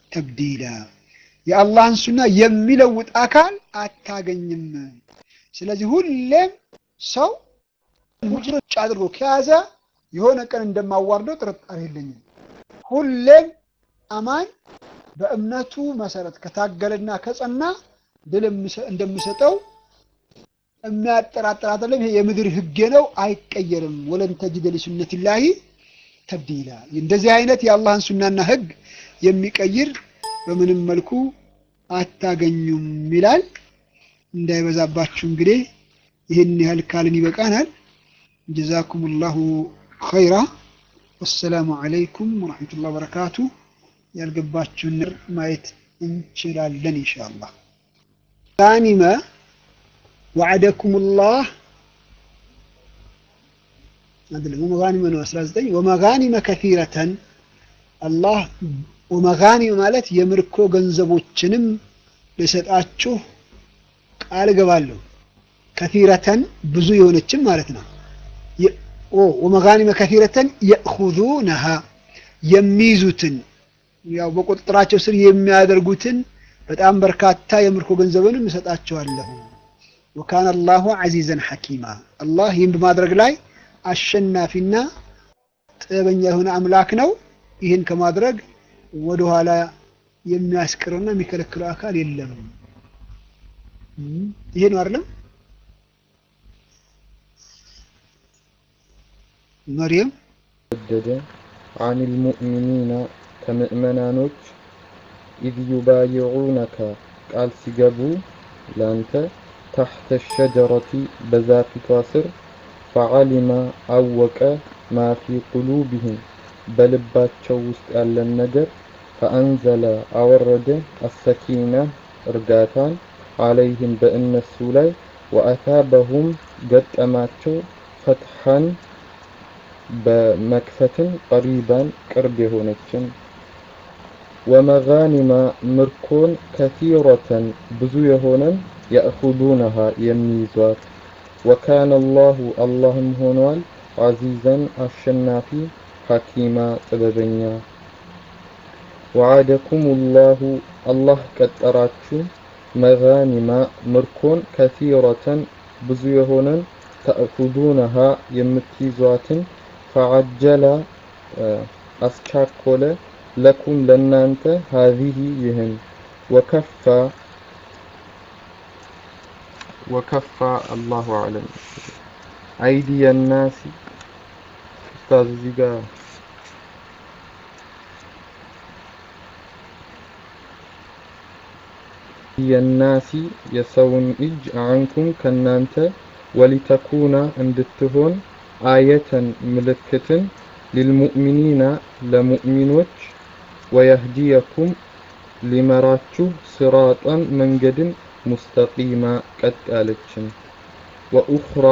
ተብዲላ የአላህን ሱና የሚለውጥ አካል አታገኝም። ስለዚህ ሁሌም ሰው ሙጭ አድርጎ ከያዘ የሆነ ቀን እንደማዋርደው ጥርጣሬ የለኝም። ሁሌም አማኝ በእምነቱ መሰረት ከታገለና ከጸና ድል እንደምሰጠው የሚያጠራጥር አይደለም። ይሄ የምድር ህጌ ነው፣ አይቀየርም። ወለን ተጅደ ሊሱነቲላሂ ተብዲላ። እንደዚህ አይነት የአላህን ሱናና ህግ የሚቀይር በምንም መልኩ አታገኙም ይላል። እንዳይበዛባችሁ እንግዲህ ይህን ያህል ካልን ይበቃናል። ጀዛኩም ላሁ ኸይራ። ወሰላሙ አለይኩም ወረሕመቱላህ ወበረካቱ። ያልገባችሁን ማየት እንችላለን ኢንሻአላህ። ጋኒመ ወዐደኩም ላህ አይደለም ወመጋኒመ ነው 19 ወመጋኒመ ከሲረተን አላህ ወመጋኒመ ማለት የምርኮ ገንዘቦችንም ልሰጣችሁ ቃል እገባለሁ። ከሲረተን ብዙ የሆነችም ማለት ነው። ወመጋኒመ ከሲረተን የእኹዙነሃ የሚይዙትን ያው በቁጥጥራቸው ስር የሚያደርጉትን በጣም በርካታ የምርኮ ገንዘብንም እሰጣቸዋለሁ። ወካነ አላሁ ዐዚዘን ሐኪማ አላህ ይህን በማድረግ ላይ አሸናፊና ጥበበኛ የሆነ አምላክ ነው። ይህን ከማድረግ ወደኋላ የሚያስቀረውና የሚከለክለው አካል የለም። ይሄ ነው አይደለም? መርየም ወደደ አኒል ሙእሚኒና ከምእመናኖች ኢዝ ዩባይዑነከ ቃል ሲገቡ ላንተ ታሕተ ሸጀረቲ በዛፊቷ ስር ፈዓሊማ አወቀ ማ ፊ ቁሉብህም በልባቸው ውስጥ ያለን ነገር ፈአንዘለ አወረደ አሰኪና እርጋታን አለይህም በእነሱ ላይ ወአታበሁም ገጠማቸው ፈትሐን በመክፈትን ቀሪባን ቅርብ የሆነችን ወመጋኒማ ምርኮን ከቲረተን ብዙ የሆነን የእኹዱነሃ የሚይዟት ወካነ አላሁ አላህም ሆኗል ዐዚዘን አሸናፊ ሐኪማ ጥበበኛ ወዓደኩም ላሁ አላህ ቀጠራችሁ መጋኒማ ምርኮን ከቲረተን ብዙ የሆነን ተእኹዱነሃ የምትይዟትን ፈዐጀለ አስቻኮለ ለኩም ለናንተ ሀዚህ ይህን ወከፋ ወከፋ አላሁ አለም አይዲየ ናሲ ኡስታዝ እዚህ ጋር የናሲ የሰውን እጅ አንኩም ከናንተ ወሊተኩና እንድትሆን አየተን ምልክትን ሊልሙእሚኒና ለሙእሚኖች ወየህዲየኩም ሊመራችሁ ስራጠን መንገድን ሙስተቂማ ቀጥ ያለችን ወኡኽራ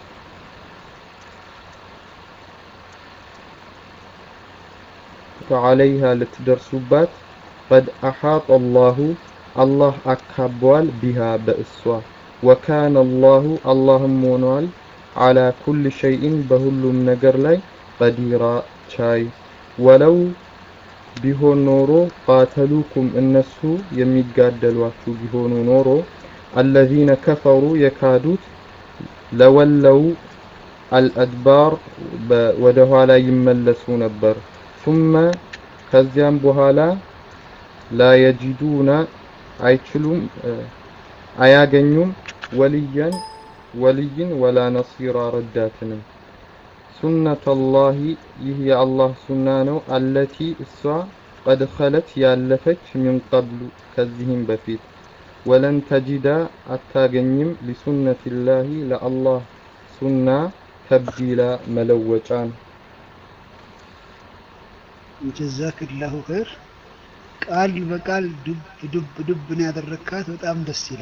ፈዓለይሃ ልትደርሱባት ቀድ አሓጠ አላሁ አላህ አካቧል ቢሃ በእሷ ወካነ አላሁ አላህም ሆኗል ዓላ ኩል ሸይኢን በሁሉም ነገር ላይ ቀዲራ ቻይ ወለው ቢሆን ኖሮ ቃተሉኩም እነሱ የሚጋደሏችሁ ቢሆኑ ኖሮ አለዚነ ከፈሩ የካዱት ለወለው አልአድባር ወደ ኋላ ይመለሱ ነበር ثم ከዚያም በኋላ ላ የጂዱና አይችሉም አያገኙም ወልያን ወልይን ወላ ነሲራ ረዳትንም ሱነተላሂ ይህ የአላህ ሱና ነው አለቲ እሷ ቀድ ኸለት ያለፈች ሚን ቀብሉ ከዚህም በፊት ወለን ተጂዳ አታገኝም ሊሱነቲላሂ ለአላህ ሱና ተብዲላ መለወጫን ጀዛክላሁ ኸይር ቃል በቃል ዱብ ዱብ ዱብ ነው ያደረካት በጣም ደስ ይላል